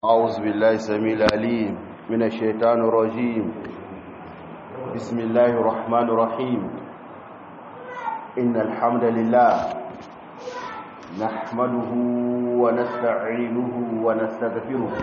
أعوذ بالله السميع العليم من الشيطان الرجيم بسم الله الرحمن الرحيم إن الحمد لله نحمده ونستعينه ونستغفره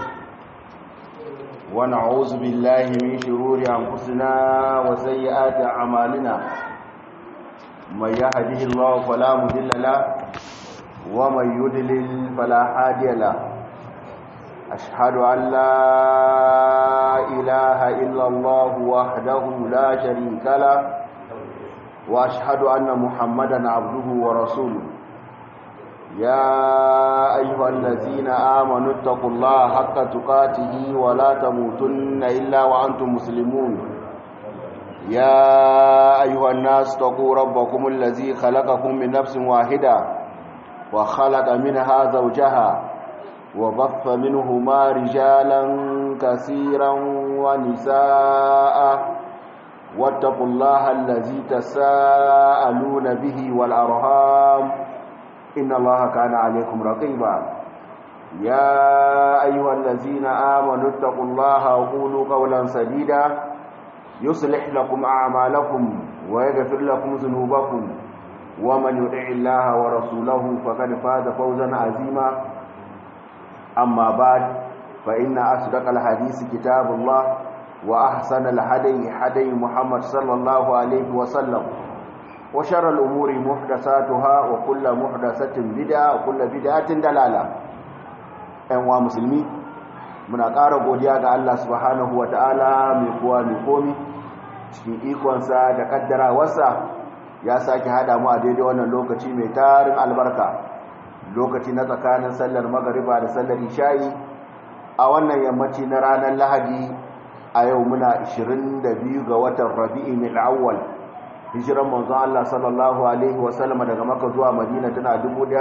ونعوذ بالله من شرور أنفسنا وسيئات أعمالنا من يهده الله فلا مضل له ومن يضلل فلا هادي له أشهد أن لا إله إلا الله وحده لا شريك له وأشهد أن محمدا عبده ورسوله يا أيها الذين آمنوا اتقوا الله حق تقاته ولا تموتن إلا وأنتم مسلمون يا أيها الناس اتقوا ربكم الذي خلقكم من نفس واحدة وخلق منها زوجها وبث منهما رجالا كثيرا ونساء واتقوا الله الذي تساءلون به والأرهام إن الله كان عليكم رقيبا يا أيها الذين آمنوا اتقوا الله وقولوا قولا سديدا يصلح لكم أعمالكم ويغفر لكم ذنوبكم ومن يطع الله ورسوله فقد فاز فوزا عظيما أما بعد فإن أصدق الحديث كتاب الله وأحسن الهدي هدي محمد صلى الله عليه وسلم وشر الأمور محدثاتها وكل محدثة بدعة وكل بدعة دلالة أنواع مسلمين muna ƙara godiya ga Allah subhanahu wa ta'ala mai kuwa mai komi cikin ikonsa da ƙaddarawarsa ya sake haɗa mu a daidai wannan lokaci mai tarin albarka lokaci na tsakanin sallar magariba da sallar isha'i a wannan yammaci na ranar lahadi a yau muna 22 ga watan rabi'i mai awwal hijiran manzon Allah sallallahu alaihi wasallama daga maka zuwa madina tana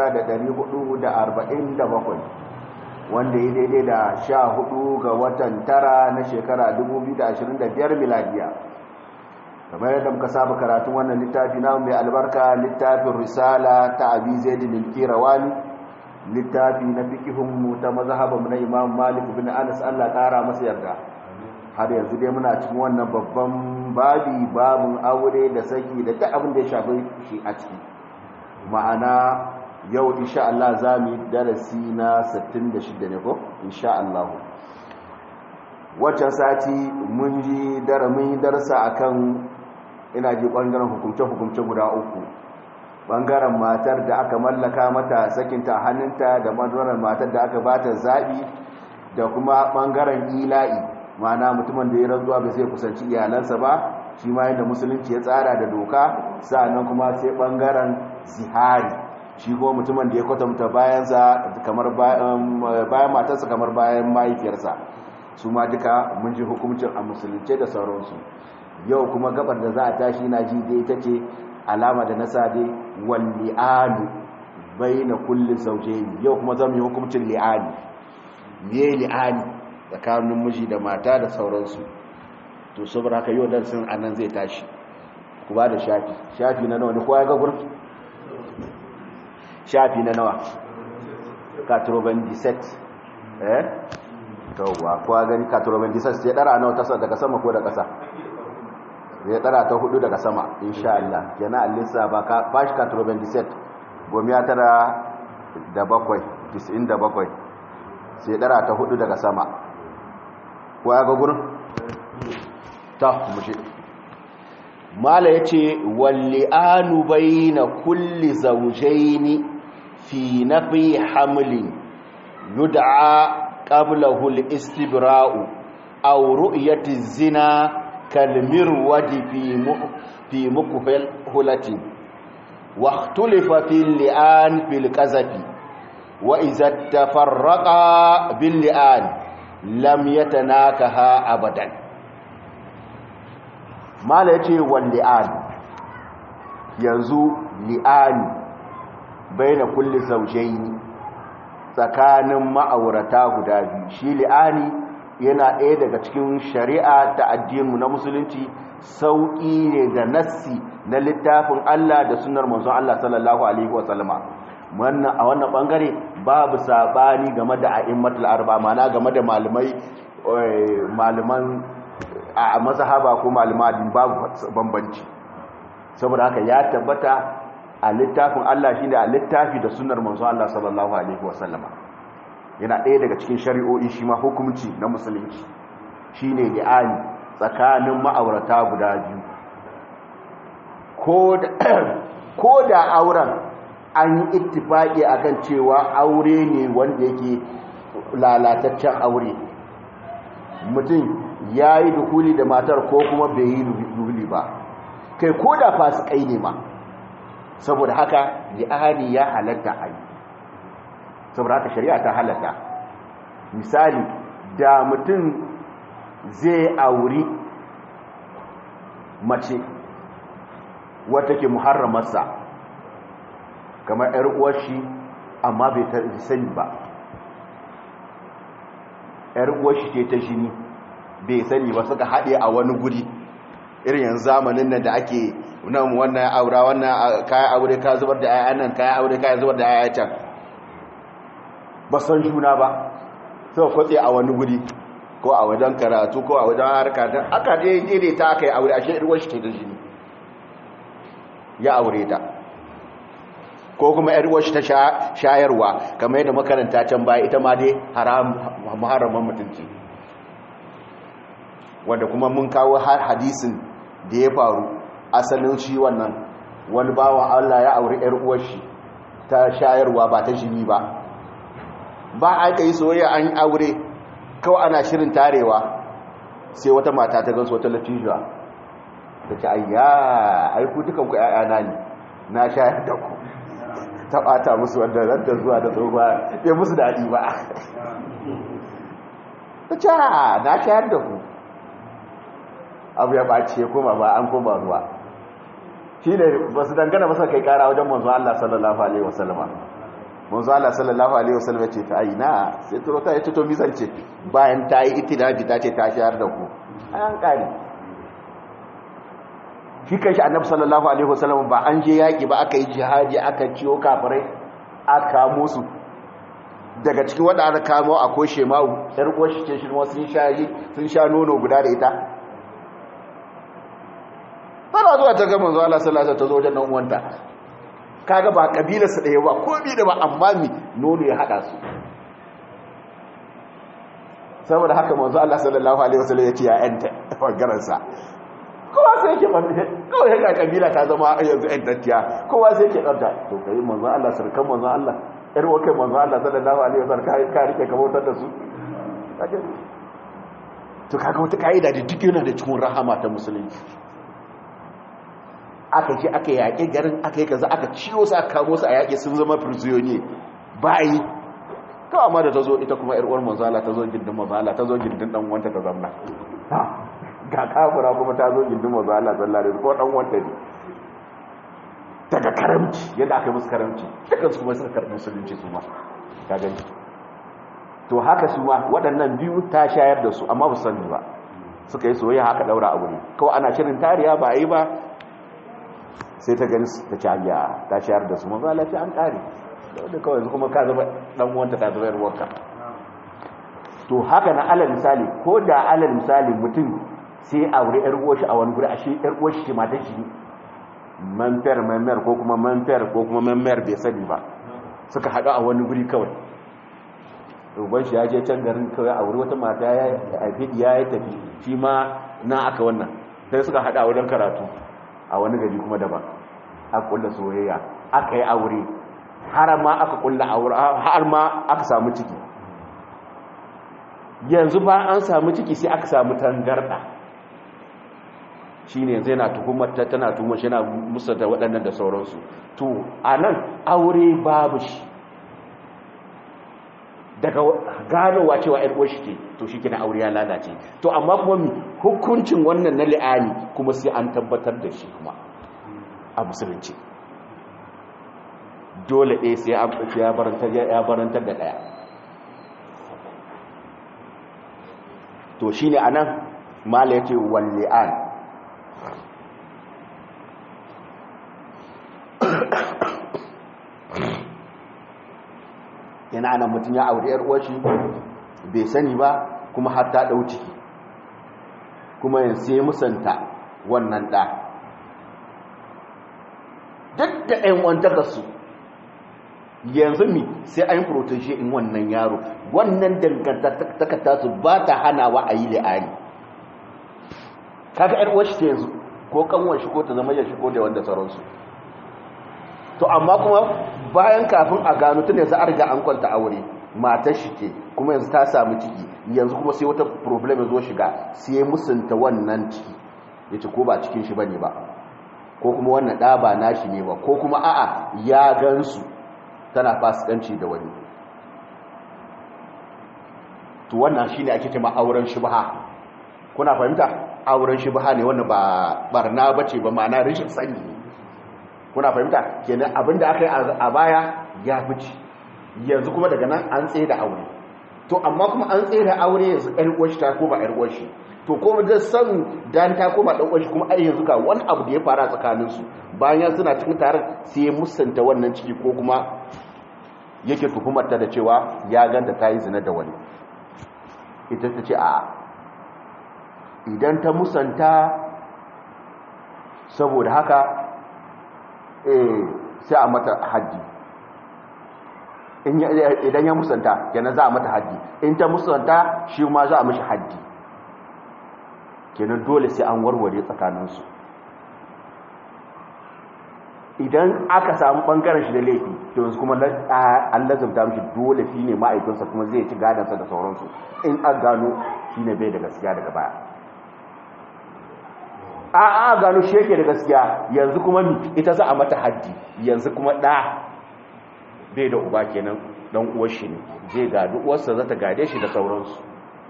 1447 wanda ya daidai da 14 ga watan tara na shekara 2025 miladiya kamar yadda muka saba karatun wannan littafi na mai albarka littafin risala ta abi zaidin al-kirawani littafi na fikihun mu ta mazhabin na imam malik bin anas Allah kara masa yarda har yanzu dai muna cikin wannan babban babi babun aure da saki da duk abin da ya shafi shi a ciki ma'ana yau insha Allah za mu yi darasi na 66 ne ko insha Allah waccan sati mun ji daramin darsa akan ina ji ɓangaren hukumce-hukumce guda uku ɓangaren matar da aka mallaka mata sakinta hannunta da ɓangaren matar da aka bata zaɓi da kuma ɓangaren ila'i mana mutumin da ya rantsuwa bai zai kusanci iyalansa ba shi ma yadda musulunci ya tsara da doka sa'annan kuma sai ɓangaren zihari shi kuma mutumin da ya kwatanta bayansa kamar bayan matarsa kamar bayan mahaifiyarsa su ma duka mun ji hukuncin a musulunce da sauransu yau kuma gabar da za a tashi na ji dai ta ce alama da nasa dai wal li'anu baina kulli zawjayn yau kuma zamu yi hukuncin li'ani me li'ani tsakanin miji da mata da sauransu to saboda haka yau darsin anan zai tashi ku ba da shafi shafi na nawa ne kowa ya ga gurin shafi na nawa katroban set eh tawwa kowa gani katroban set sai dara nawa tasa daga sama ko da kasa ya tsara ta hudu daga sama insha Allah yana alisa ba ka bashi ka turban diset gomi ya tara da bakwai tis'in da bakwai sai tsara ta hudu daga sama ko ya ga gurin ta mushe mala yace walli'anu baina kulli zawjaini fi nafi hamlin yud'a qablahu al-istibra'u aw ru'yati zina كالمرود في في مكهلة واختلف في اللئان في الكذب وإذا تفرقا باللئان لم يتناكها أبدا ما ليتي واللئان ينزو لئان بين كل زوجين tsakanin ma'aurata guda biyu shi li'ani yana ɗaya daga cikin shari'a ta addininmu na musulunci sauƙi ne da nassi na littafin Allah da sunar manzon Allah sallallahu alaihi wasallama wannan a wannan bangare babu sabani game da a'immatul arba mana game da malamai malaman a mazhaba ko malaman babu bambanci saboda haka ya tabbata a littafin Allah shine a littafi da sunnar manzo Allah sallallahu alaihi wasallama yana ɗaya daga cikin shari'o'i shi ma hukunci na musulunci shine li'ani tsakanin ma'aurata guda biyu ko da auren an yi ittifaki akan cewa aure ne wanda yake lalataccen aure mutum ya yi dukuli da matar ko kuma bai yi dukuli ba kai ko da fasikai ne ma saboda haka li'ani ya halatta a yi saboda haka shari'a ta halatta misali da mutum zai auri mace wata ke muharramarsa kamar ‘yar uwashi amma bai ta sani ba ‘yar uwashi ce ta shini bai sani ba suka haɗe a wani guri irin yanzu zamanin nan da ake nan wannan aura wannan kayan aure ka zubar da ayyan nan kayan aure ka zubar da ayyan can ba san juna ba sai kwatse a wani guri ko a wajen karatu ko a wajen harka don aka daidai ta aka yi aure a shaiduwar shi ke da jini ya aure ta ko kuma yarwar shi ta shayarwa kamar yadda makaranta can baya ita ma dai haramun mutunci wanda kuma mun kawo har hadisin da ya faru asalin shi wannan wani bawan Allah ya aure yarwar shi ta shayarwa ba ta jini ba ba aka yi soyayya an aure kawai ana shirin tarewa sai wata mata ta gansu wata latijuwa ta ce ayya aiku dukanku ‘ya'yana ne na shayar da ku ta ɓata musu wanda ranta zuwa da tsoba ya musu daɗi ba ta ce na shayar da ku abu ya ɓace koma ba an koma ruwa shi ne ba su dangana masa kai ƙara wajen manzo Allah sallallahu Alaihi wasallama manzo Allah sallallahu alaihi wasallam ya ce ta ai na sai turo ta yace to mizance bayan ta yi itinabi ta ce ta shayar da ku an kare shi kanshi annabi sallallahu alaihi wasallam ba an je yaki ba aka yi jihadi aka ciyo kafirai aka kamo su daga cikin wanda aka kamo akwai shema'u yar uwar shi ce shi sun sha sun sha nono guda da ita tana zuwa ta ga manzo Allah sallallahu alaihi wasallam ta zo wajen nan uwanta kaga ba kabilar su daya ba ko bi da ba amma mi nono ya hada su saboda haka manzo Allah sallallahu alaihi wasallam ya ce ya enta bangaren sa kowa sai yake bande kawai haka kabila ta zama yanzu ɗan tattiya kowa sai yake ɗanta to kai manzo Allah sarkan manzo Allah ƴar wakai manzo Allah sallallahu alaihi wasallam ka rike ka bautar da su to kaga wata kaida da duk yana da cikin rahama ta musulunci aka ce aka yaƙi garin aka yi kaza aka ciwo su aka kamo su a yaƙi sun zama firziyoni bayi kawai ma da ta zo ita kuma ‘yar'uwar manzala ta zo gindin manzala ta zo gindin ɗan wanta ta zamna ga kafura kuma ta zo gindin manzala tsallare ko ɗan wanta ne daga karamci yadda aka yi musu karamci dukkan su kuma suka karɓi musulunci su ma ta gani to haka su ma waɗannan biyu ta shayar da su amma ba su sani ba suka yi soyayya haka ɗaura abu ne kawai ana shirin tariya ba a yi ba sai ta gani ta ci hanya ta shayar da su maza lafiya an ƙare da kawai yanzu kuma ka zama ɗan wanta ta zama yarwarka to haka na alal misali ko da alal misali mutum sai a wuri yar uwashi a wani guri ashe yar uwashi ce mata shi manfer manmer ko kuma manfer ko kuma manmer bai sani ba suka haɗu a wani guri kawai uban shi ya je can garin kawai a wuri wata mata ya haifi ya tafi shi ma na aka wannan sai suka haɗu a wurin karatu a wani gari kuma daban a kulla soyayya aka yi aure har ma aka kulla aure har ma aka samu ciki yanzu ba an samu ciki sai aka samu tangarda shine yanzu yana tuhumar ta tana tuhumar shi yana musa da waɗannan da sauransu to anan aure babu shi daga ganowa cewa ‘yar uwar shi ce to shi kina aure ya lalace to amma kuma mi hukuncin wannan na li'ani kuma sai an tabbatar da shi kuma a musulunci dole ɗaya sai ya barantar da ɗaya to shi ne a nan mala ya ce walli'an kina ana mutum ya aure yar uwar shi bai sani ba kuma har ta dau ciki kuma ya sai musanta wannan da duk da ɗan wantaka su yanzu mi sai an protege in wannan yaro wannan dangantaka ta su ba ta hanawa a yi li'ani kaga yar uwar shi ta yanzu ko kanwar shi ko ta zama ya shi ko da wanda sauransu to amma kuma bayan kafin a gano tun yanzu an riga an kwanta aure matar shi ke kuma yanzu ta samu ciki yanzu kuma sai wata problem zo shiga sai musunta wannan ciki ya ce ko ba cikin shi bane ba ko kuma wannan ɗa ba nashi ne ba ko kuma a'a ya gansu tana fasikanci da wani to wannan shine ake cewa auren shubha kuna fahimta auren shubha ne wannan ba barna bace ba ma'ana rashin sani ne kuna fahimta kenan abinda aka yi a baya ya fice yanzu kuma daga nan an tsaye da aure to amma kuma an tsaye da aure yanzu ɗan uwashi ta koma ɗan uwashi to kuma da san dan ta koma ɗan uwashi kuma ai yanzu ga wani abu da ya fara tsakanin su bayan suna cikin taron sai ya musanta wannan ciki ko kuma yake tuhumar ta da cewa ya ganta ta yi zina da wani ita ta ce a idan ta musanta saboda haka sai a mata haddi idan ya musanta kenan za a mata haddi in ta musanta shi ma za a mashi haddi kenan dole sai an warware tsakaninsu idan aka samu bangaren shi da laifi to yanzu kuma an lazumta mishi dole shi ne ma'aikinsa kuma zai ci gadansa da sauransu in an gano shi ne bai da gaskiya daga baya a a gano shi yake da gaskiya yanzu kuma ita za a mata haddi yanzu kuma ɗa bai da uba kenan dan uwar shi ne zai gadu uwarsa za ta gade shi da sauransu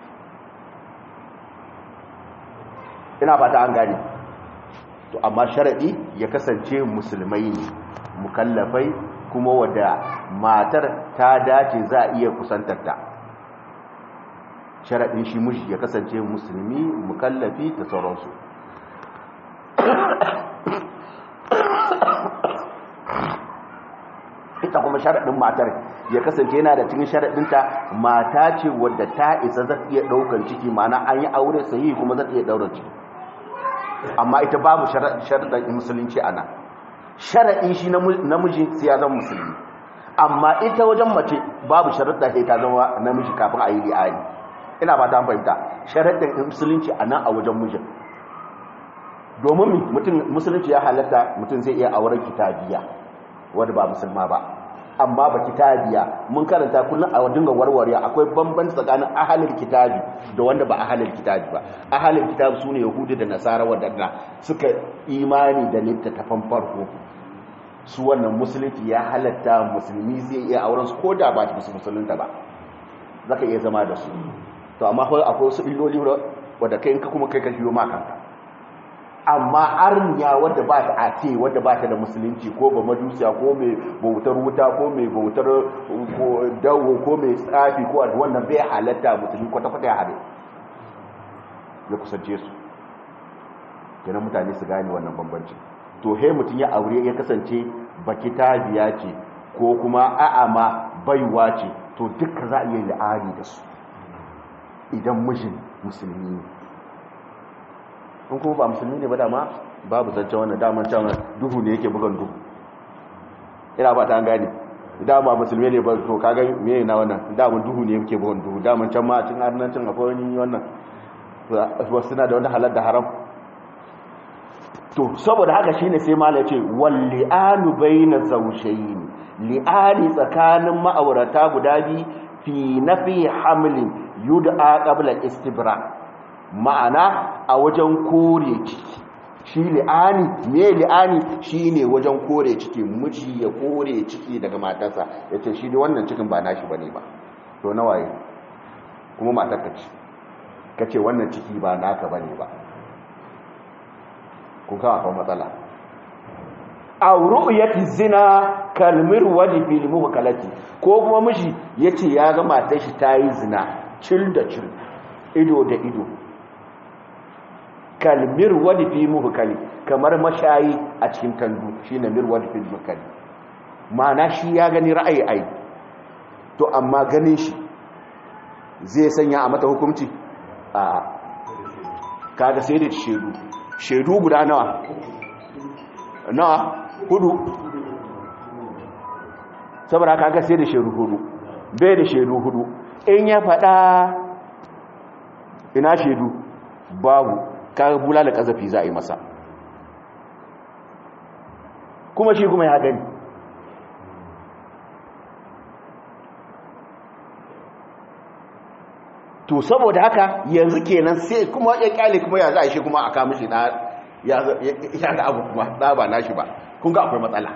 ina fata an gane to amma sharadi ya kasance musulmai ne mukallafai kuma wadda matar ta dace za a iya kusantarta sharadin shi mushi ya kasance musulmi mukallafi da sauransu ita kuma sharaɗin matar ya kasance yana da cikin sharaɗinta mata ce wadda ta isa za iya ɗaukar ciki mana an yi aure sahihi kuma za iya ɗaukar ciki amma ita babu sharaɗin musulunci ana sharaɗin shi namiji sai ya zama musulmi amma ita wajen mace babu sharaɗa sai ta zama namiji kafin a yi li'ani ina ba ta fahimta sharaɗin musulunci a nan a wajen mijin domin mutum musulunci ya halatta mutum zai iya auren kitabiya wadda ba musulma ba amma ba kitabiya mun karanta kullum a dinga warware akwai bambanci tsakanin ahalin kitabi da wanda ba ahalin kitabi ba ahalin kitabi sune yahudi da nasara wadanda suka imani da littattafan farko su wannan musulunci ya halatta musulmi zai iya auren su ko da ba su musulunta ba zaka iya zama da su to amma akwai wasu illoli wadda kai in ka kuma kai ka shiyo makanka amma arniya wadda ba ta ate wadda ba ta da musulunci ko ba majusiya ko mai bautar wuta ko mai bautar dawo ko mai tsafi ko wannan bai halatta musulmi kwata-kwata ya hade ya kusance su kenan mutane su gane wannan bambanci to he mutum ya aure ya kasance baki tabiya ce ko kuma a'ama baiwa ce to duka za a iya la'ari da su idan mijin musulmi ne in kuma ba musulmi ne ba dama babu zancen wannan daman can duhu ne yake bugan duhu ina ba ta gane dama musulmi ne ba to kaga me na wannan daman duhu ne yake bugan duhu daman can ma a cikin arnancin akwai wani wannan wasu suna da wani halar da haram to saboda haka shine sai mala ce wal li'anu baina zawjayn li'ani tsakanin ma'aurata guda bi fi nafi hamlin yud'a qabla istibra ma'ana a wajen kore ciki shi li'ani me li'ani shine wajen kore ciki miji ya kore ciki daga matarsa yace shi da wannan cikin ba nashi bane ba to nawaye kuma matar ka ce kace wannan ciki ba naka bane ba kun kawo akwai matsala aw ru'yati zina kalmir wadi fil muhkalati ko kuma miji yace ya ga matar shi tayi zina cil da cil ido da ido kalmir wadi fi muhkali kamar mashayi a cikin tandu shine mirwad fi muhkali ma'ana shi ya gani ra'ayi ai to amma ganin shi zai sanya a mata hukunci a kaga sai da shedu shedu guda nawa nawa hudu saboda kaga sai da shedu hudu bai da shedu hudu in ya fada ina shedu babu kaga bulala kazafi za a yi masa kuma shi kuma ya gani to saboda haka yanzu kenan sai kuma ya kyale kuma ya za a shi kuma a kama shi da ya ga abu kuma da ba nashi ba kun ga akwai matsala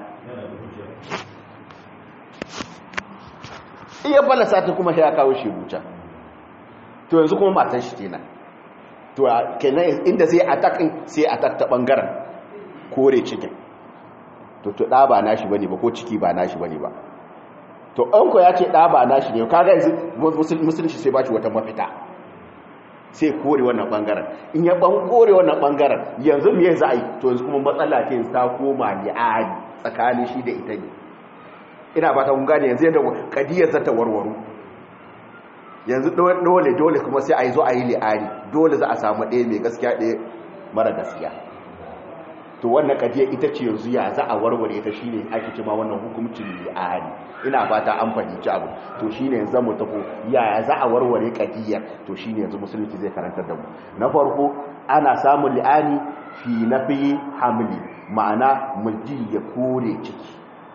iya balasa ta kuma ya kawo shi buca to yanzu kuma matan shi kenan to kenan inda sai atakin sai atak ta bangaren kore cikin to to da ba nashi bane ba ko ciki ba nashi bane ba to an ko ya ce da ba nashi ne kaga yanzu musulunci sai ba shi wata mafita sai kore wannan bangaren in ya ban kore wannan bangaren yanzu me za a yi to yanzu kuma matsala ce ta koma li'ani tsakanin shi da ita ne ina ba ta kun gane yanzu yadda kadiyar za ta warwaro yanzu dole dole kuma sai a yi zo a yi li'ani dole za a samu ɗaya mai gaskiya ɗaya mara gaskiya to wannan kadiyar ita ce yanzu ya za a warware ita shine ake ce ma wannan hukuncin li'ani ina fata an fahimci abu to shine yanzu mu tafi ya za a warware kadiyar to shine yanzu musulunci zai karantar da mu na farko ana samun li'ani fi nafi hamli ma'ana miji ya kore ciki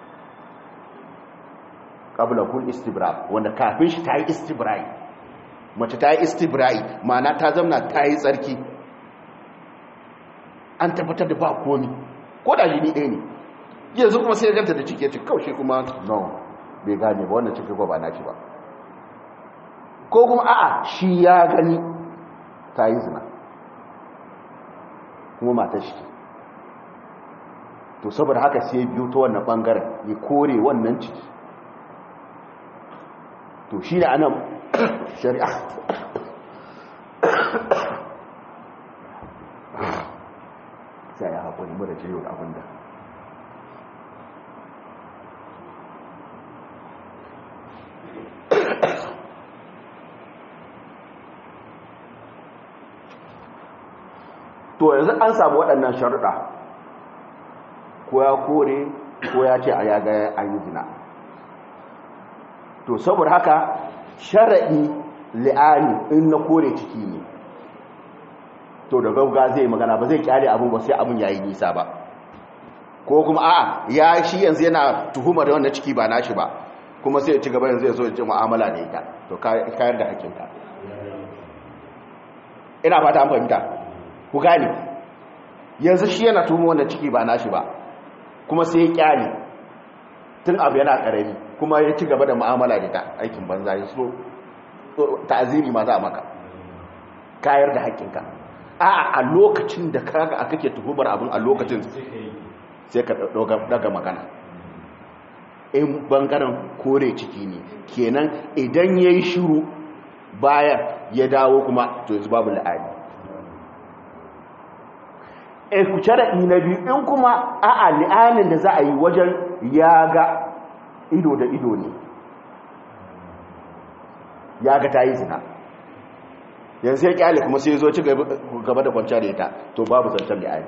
qabla kul istibra wanda kafin shi tayi istibrai mace tayi istibrai ma'ana ta zamna tayi tsarki an tabbatar da ba komi ko da jini ɗaya ne yanzu kuma sai ganta da ciki ya ce kawai kuma no bai gane ba wannan ciki ba na ci ba ko kuma a'a shi ya gani ta yi zina kuma matar shi to saboda haka sai biyu ta wannan bangaren ya kore wannan ciki to shi da anan shari'a sai ya haƙuri mara ciyo da abinda to yanzu an samu waɗannan sharuɗa ko ya kore ko ya ce a yaga an yi zina to saboda haka sharaɗi li'ani in na kore ciki ne to da gauga zai magana ba zai kyale abin ba sai abin yayi nisa ba ko kuma a'a ya shi yanzu yana tuhumar wannan ciki ba nashi ba kuma sai ya ci gaba yanzu ya zo ya ci mu'amala da ita to kayar da hakinta ina fata an fahimta ku gane yanzu shi yana tuhumar wannan ciki ba nashi ba kuma sai ya kyale tun abu yana karami kuma ya ci gaba da mu'amala da ita aikin banza ya so ta'aziri ma za a maka kayar da hakinka a a lokacin da kaga aka ke tuhumar abin a lokacin sai ka daga magana in bangaren kore ciki ne kenan idan ya yi shiru bayan ya dawo kuma to yanzu babu la'ani e ku sharaɗi na biyu in kuma a a li'anin da za a yi wajen ya ga ido da ido ne ya ga ta yi zina yanzu ya kyale kuma sai zo ci gaba da kwanciya da ita to babu zancen da ayi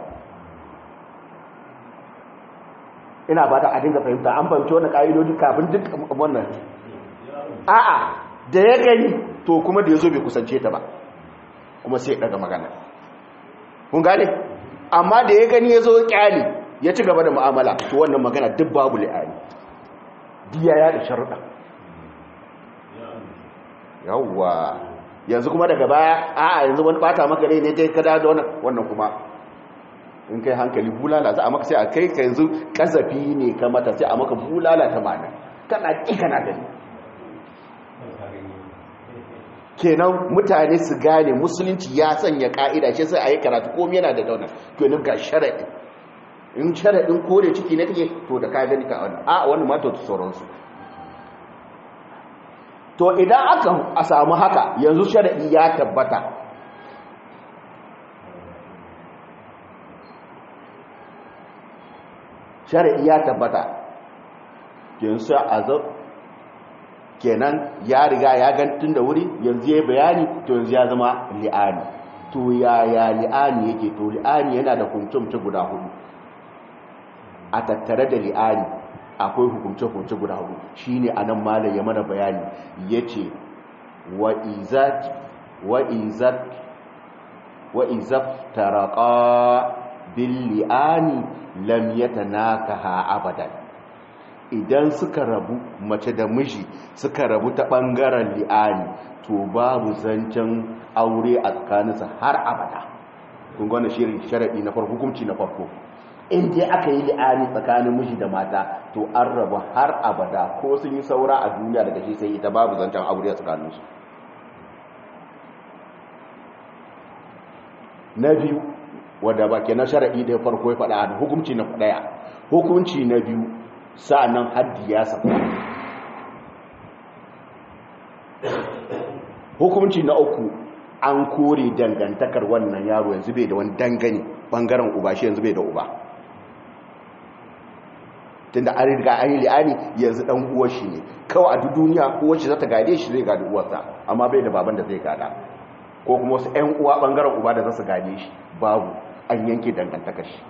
ina ba ta a dinga fahimta an fahimci wani ƙa'idodi kafin duk wannan a'a da ya gani to kuma da ya zo bai kusance ta ba kuma sai daga magana kun gane amma da ya gani ya zo kyale ya ci gaba da mu'amala to wannan magana duk babu li'ani diya ya da sharuɗa yawwa yanzu kuma daga baya a yanzu wani bata maka rai ne kai kada da wannan wannan kuma in kai hankali bulala za a maka sai a kai ka yanzu kazafi ne ka mata sai a maka bulala ta mana kana ki kana gani kenan mutane su gane musulunci ya sanya ka'ida shi sai a yi karatu komai yana da dauna kenan ga sharaɗi in sharaɗin kore ciki na take to da ka gani ka wannan a wannan ma to sauransu to idan aka a samu haka yanzu sharaɗi ya tabbata sharaɗi ya tabbata yanzu a kenan ya riga ya gantun da wuri yanzu ya bayani to yanzu ya zama li'ani to yaya li'ani yake to li'ani yana da hukunce guda hudu a tattare da li'ani akwai hukunce-hukunce guda hudu shine anan malam ya mana bayani yace wa izat wa izat wa izat taraqa bil li'ani lam yatanakaha abadan idan suka rabu mace da miji suka rabu ta bangaren li'ani to babu zancen aure a tsakaninsa har abada kun gwana shirin sharadi na farko hukunci na farko in dai aka yi li'ani tsakanin miji da mata to an rabu har abada ko sun yi saura a duniya daga shi sai ita babu zancen aure a tsakaninsu na biyu wadda ba ke na shara'i da farko ya faɗa da hukunci na ɗaya hukunci na biyu sa'annan haddi ya saba hukunci na uku an kore dangantakar wannan yaro yanzu bai da wani dangane bangaren uba shi yanzu bai da uba tunda an riga an yi li'ani yanzu dan uwar shi ne kawai a duk duniya uwar shi za ta gade shi zai gadi uwarsa amma bai da baban da zai gada ko kuma wasu 'yan uwa bangaren uba da za su gade shi babu an yanke dangantakar shi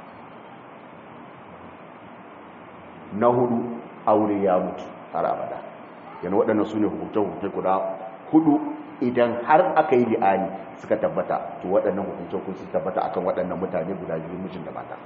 na hudu aure ya mutu har abada yana waɗannan su ne hukunce-hukunce guda hudu idan har aka yi li'ani suka tabbata to waɗannan hukunce-hukunce su tabbata akan waɗannan mutane guda biyu mijin da mata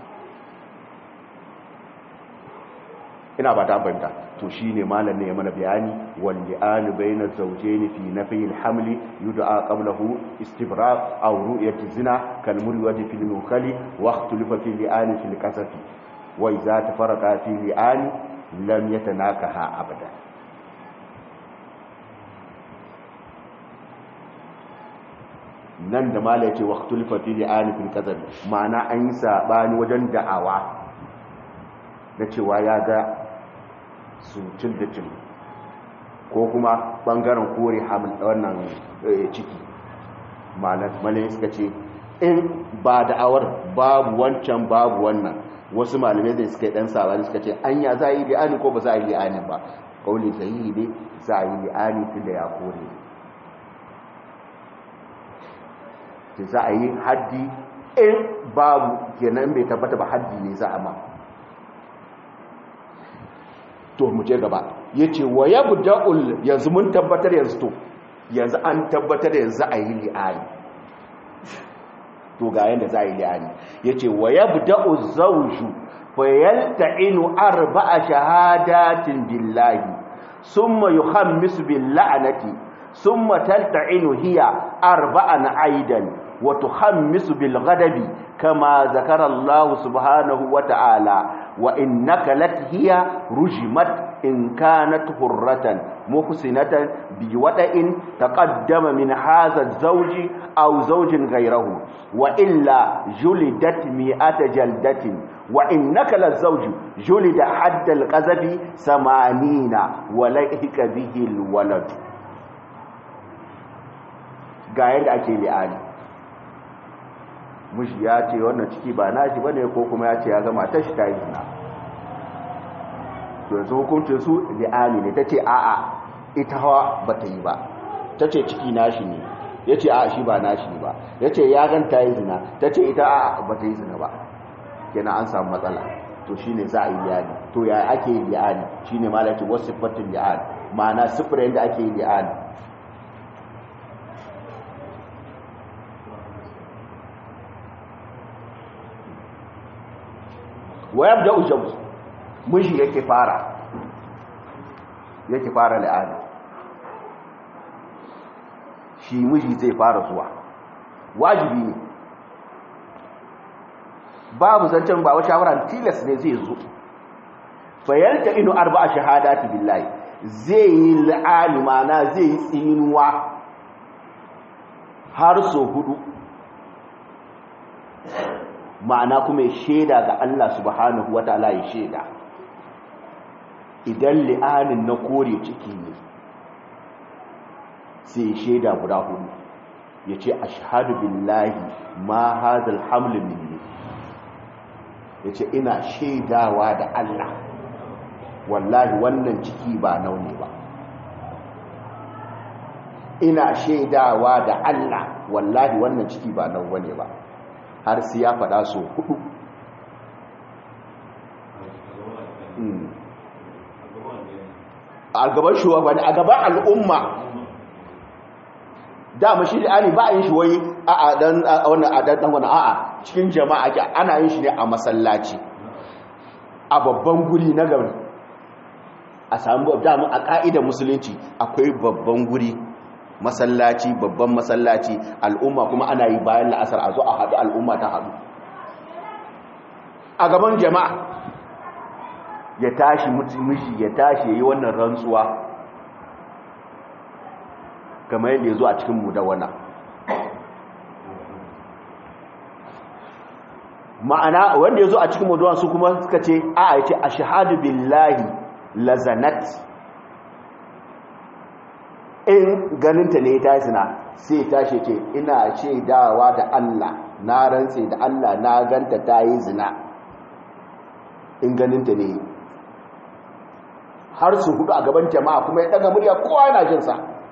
ina ba ta fahimta to shine malam ne ya mana bayani wal li'anu bayna zawjayn fi nafi al-hamli yud'a qablahu istibraq aw ru'yati zina kal murwati fil mukali wa ikhtilafa fi li'ani fil qasafi wa idza tafarraqa fi li'ani lam yatanakaha abada nan da malam yace wa ikhtilafa fi li'ani fil qasafi ma'ana an yi sabani wajen da'awa da cewa ya ga su cin da cin ko kuma bangaren kore hamil wannan ciki malamai suka ce in ba da'awar babu wancan babu wannan wasu malamai da suka yi dan sabani suka ce an ya za a yi li'ani ko ba za a yi li'ani ba kauli sahihi ne za a yi li'ani tun da ya kore za a yi haddi in babu kenan bai tabbata ba haddi ne za a ma to mu je gaba yace wa yabda'ul yanzu mun tabbatar yanzu to yanzu an tabbatar yanzu a yi li'ani to ga yanda za a yi li'ani yace wa yabda'u zawju fa yalta'inu arba'a shahadatin billahi summa yuhammisu bil la'nati summa talta'inu hiya arba'an aidan wa tuhammisu bil ghadabi kama zakara Allah subhanahu wa ta'ala وإنك لت هي رجمت إن كانت حرة محسنة بوضع تقدم من هذا الزوج أو زوج غيره وإلا جلدت مئة جلدة وإنك للزوج جلد حد القذف ثمانين وليك به الولد قاعد أكي لآلي mushi ya ce wannan ciki ba nashi bane ko kuma ya ce ya gama ta shi ta yi zina to yanzu hukuncin su li'ani ne ta ce a'a ita hawa ba ta yi ba ta ce ciki nashi ne ya ce a'a shi ba nashi ne ba ya ce ya gan ta yi zina ta ce ita a'a ba ta yi zina ba kenan an samu matsala to shine za a yi li'ani to ya ake yi li'ani shine malaki wasu sifatin li'ani ma'ana sifirin da ake yi li'ani wa yabda ujawz miji yake fara yake fara la'ani shi miji zai fara zuwa wajibi ne babu zancen ba wata shawara tilas ne zai zo fayalta inu arba'a shahadati billahi zai yi la'ani mana zai yi tsinuwa har so hudu ma'ana kuma ya shaida ga Allah subhanahu wa ta'ala ya shaida idan li'anin na kore ciki ne sai shaida guda hudu ya ce ashhadu billahi ma hadal hamlin minni ya ce ina shaidawa da Allah wallahi wannan ciki ba naune ba ina shaidawa da Allah wallahi wannan ciki ba nan wane ba har sai ya faɗa so hudu a gaban shugabanni a gaban al'umma dama shi da ani ba a yin shi wai a dan wannan a dan wannan a'a cikin jama'a ke ana yin shi ne a masallaci a babban guri na gari a samu dama a ka'idar musulunci akwai babban guri masallaci babban masallaci al'umma kuma ana yi bayan la'asar a zo a haɗu al'umma ta haɗu a gaban jama'a ya tashi miji ya tashi ya yi wannan rantsuwa kamar yadda ya zo a cikin mudawana ma'ana wanda ya zo a cikin mudawana su kuma suka ce a ya ce a shahadu billahi lazanat in ganinta ne ta zina sai tashi ce ina ce dawa da Allah na rantse da Allah na ganta ta yi zina in ganinta ne har su hudu a gaban jama'a kuma ya daga murya kowa yana jinsa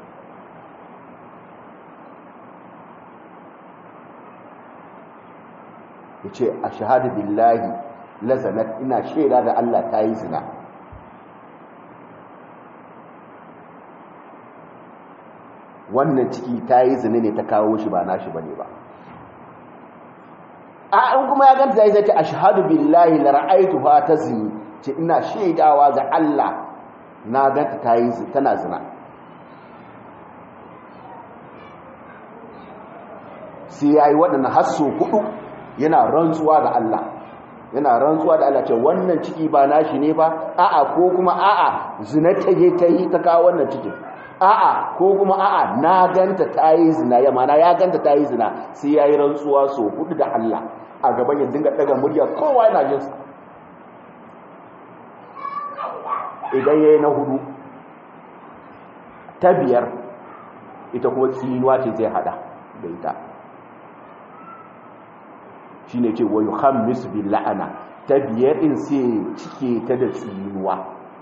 ya ce a shahadu billahi lazanat ina shaida da Allah ta yi zina wannan ciki ta yi zina ne ta kawo shi ba nashi ba ne ba a in kuma ya ganta zai zai ce a shahadu billahi la ra'aitu ha ta zini ce ina shaidawa ga Allah na ganta ta yi tana zina sai ya yi waɗanda hasso hudu yana rantsuwa ga Allah yana rantsuwa da Allah ce wannan ciki ba nashi ne ba a'a ko kuma a'a zina ta je ta yi ta kawo wannan cikin a'a ko kuma a'a na ganta ta yi zina ya mana ya ganta ta yi zina sai ya yi rantsuwa so hudu da Allah a gaban ya dinga daga murya kowa yana jinsa idan ya yi na hudu ta biyar ita kuma tsinuwa ce zai hada da ita shi ne ce wayo hamis bin la'ana ta biyar in sai cike ta da tsinuwa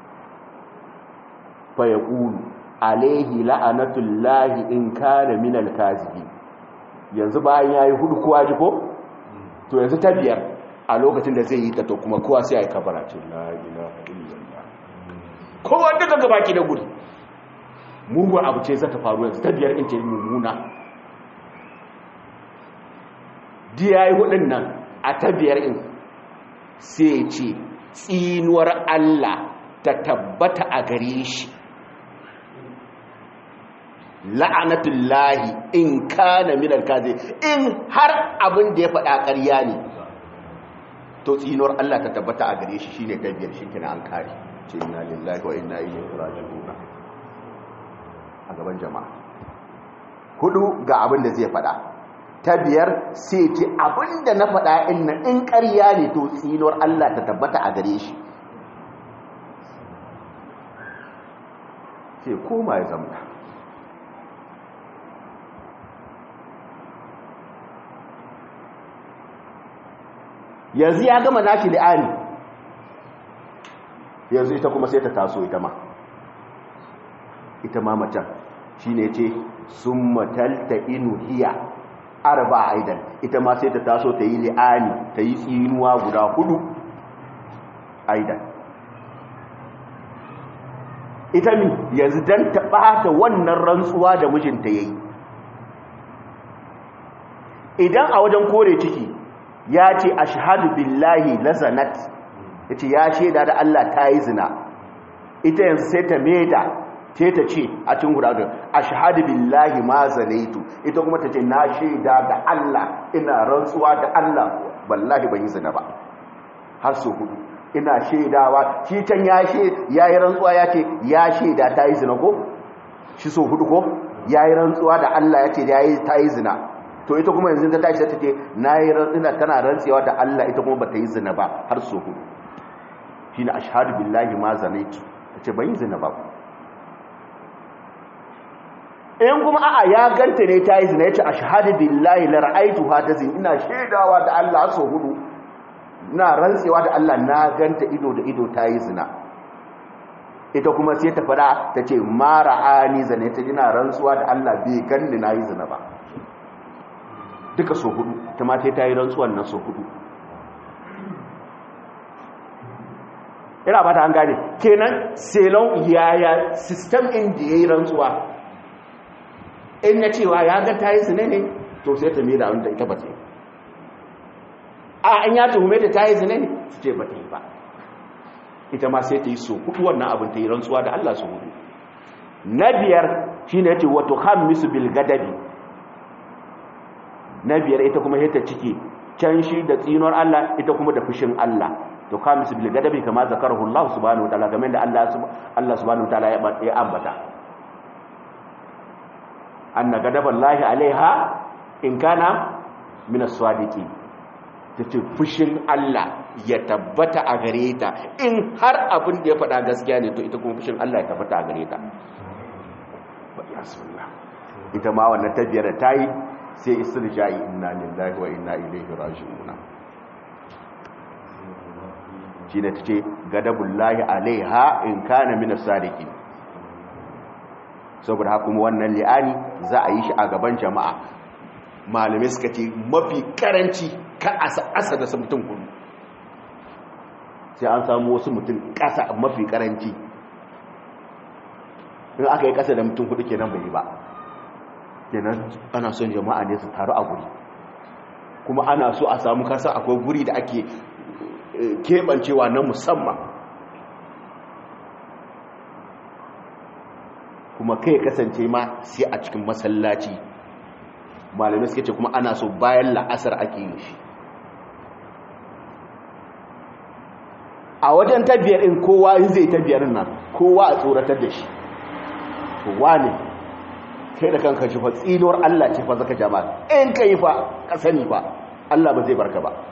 fa ya ƙulu alaihi la'anatullahi in kana minal kazibi yanzu bayan ya yi hudu kowa ji ko? to yanzu ta biyar a lokacin da zai yi ta to kuma kowa sai ya yi kabara ce la'ila illallah kowa duka gaba ki da gudu mugun abu ce zata faru yanzu ta biyar in ce mummuna diya yi hudun nan a ta biyar in sai ce tsinuwar Allah ta tabbata a gare shi la'anatullahi in kana minal kazi in har abin da ya faɗa ƙarya ne to tsinuwar Allah ta tabbata a gare shi shine ta biyar shi kina an kare ce inna lillahi wa inna ilaihi raji'un a gaban jama'a hudu ga abin da zai faɗa ta biyar sai ce abin da na faɗa inna in ƙarya ne to tsinuwar Allah ta tabbata a gare shi sai koma ya zamta yanzu ya gama nashi li'ani yanzu ita kuma sai ta taso ita ma ita ma macen shi ne ce sun matalta inu hiya arba aidan ita ma sai ta taso ta yi li'ani ta yi tsinuwa guda hudu aidan ita mi yanzu don ta ɓata wannan rantsuwa da mijinta ya yi idan a wajen kore ciki ya ce a shahadu billahi lazanat ya ce ya shaida da Allah ta yi zina ita yanzu sai ta meda ce ta ce a cikin gudanar a shahadu billahi ma zanaitu ita kuma ta ce na shaida da Allah ina rantsuwa da Allah wallahi ban yi zina ba har so hudu ina shaidawa shi can ya yi rantsuwa ya ce ya shaida ta yi zina ko shi so hudu ko ya yi rantsuwa da Allah ya ce ta yi zina to ita kuma yanzu ta tashi ta ce na yi rantsina tana rantsewa da Allah ita kuma ba ta yi zina ba har so hudu shi ne ashadu billahi ma zanaitu ta ce ban yi zina ba in kuma a'a ya ganta ne ta yi zina ya ce ashadu billahi la ra'aitu ha ta zina ina shaidawa da Allah so hudu na rantsewa da Allah na ganta ido da ido ta yi zina ita kuma sai ta fada ta ce mara ani zane ta ina rantsuwa da Allah bai ganni na yi zina ba duka so hudu ta ma ta yi rantsuwan nan so hudu ina ba ta an gane kenan selon yaya system in da ya yi rantsuwa in na cewa ya ga ta yi zina ne to sai ta mera wanda ita ba ta yi a an ya tuhume ta ta yi zina ne su ce ba ta yi ba ita ma sai ta yi so hudu wannan abin ta yi rantsuwa da Allah su hudu na biyar shi ne ce wato hamisu bil gadabi na biyar ita kuma ta ciki can shi da tsinuwar Allah ita kuma da fushin Allah to hamisu bil gadabi kama zakarahu Allah subhanahu wataala kamar da Allah Allah subhanahu wataala ya ambata anna gadaballahi alaiha in kana min as-sadiqin tace fushin Allah ya tabbata a gare ta in har abin da ya faɗa gaskiya ne to ita kuma fushin Allah ya tabbata a gare ta ita ma wannan tabbiyar da tayi sai istirja'i inna lillahi wa inna ilaihi raji'un shine tace gadabullahi alaiha in kana min as-sadiqin saboda haka kuma wannan li'ani za a yi shi a gaban jama'a malamai suka ce mafi karanci ka asa da mutum kudu sai an samu wasu mutum kasa mafi karanci in aka yi kasa da mutum kudu kenan bai yi ba kenan ana son jama'a ne su taru a guri kuma ana so a samu kasa akwai guri da ake keɓancewa na musamman kuma kai kasance ma sai a cikin masallaci malamai suke ce kuma ana so bayan la'asar ake yin shi a wajen tabiyar in kowa in zai tabiyar nan kowa a tsoratar da shi kowa ne kai da kanka shi fa tsinuwar Allah ce fa zaka jama'a in ka yi fa ka sani fa Allah ba zai barka ba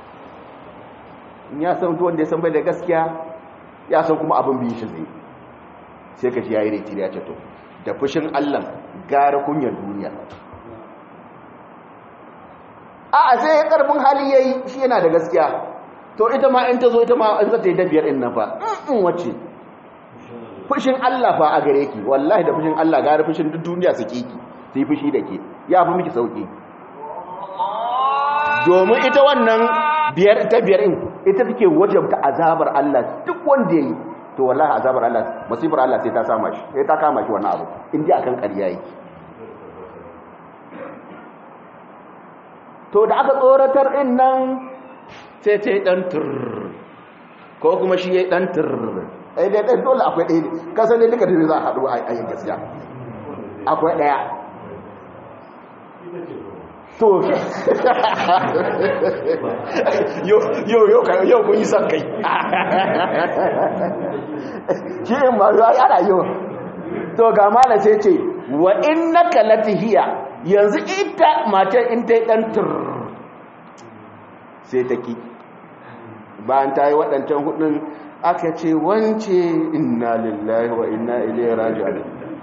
in ya san wanda ya san bai da gaskiya ya san kuma abin biyu shi zai sai ka ji ya yi retiri ya ce to da fushin allah gara kunyar duniya a a sai ya karfin hali ya yi shi yana da gaskiya to ita ma in ta zo ita ma in zata yi dabiyar in nan fa in wacce fushin allah fa a gare ki wallahi da fushin allah gara fushin duk duniya su ki su yi fushi da ke ya fi miki sauki domin ita wannan biyar ta biyar in ita take wajabta azabar allah duk wanda ya yi to wallahi azabar Allah masifar Allah sai ta sama shi sai ta kama shi wannan abu in dai akan ƙarya yake to da aka tsoratar din nan sai ta yi dan tur ko kuma shi yayi dan tur ai dai dai dole akwai ɗaya ka san ne duka da za a haɗu a yin gaskiya akwai ɗaya to yau kun yi son kai shi in ma zuwa yana yau to ga mala sai ce wa inna kalatihiya yanzu ita matan in ta yi ɗan tur sai ta ki bayan ta yi waɗancan hudun aka ce wance inna lillahi wa inna ilaihi raji'un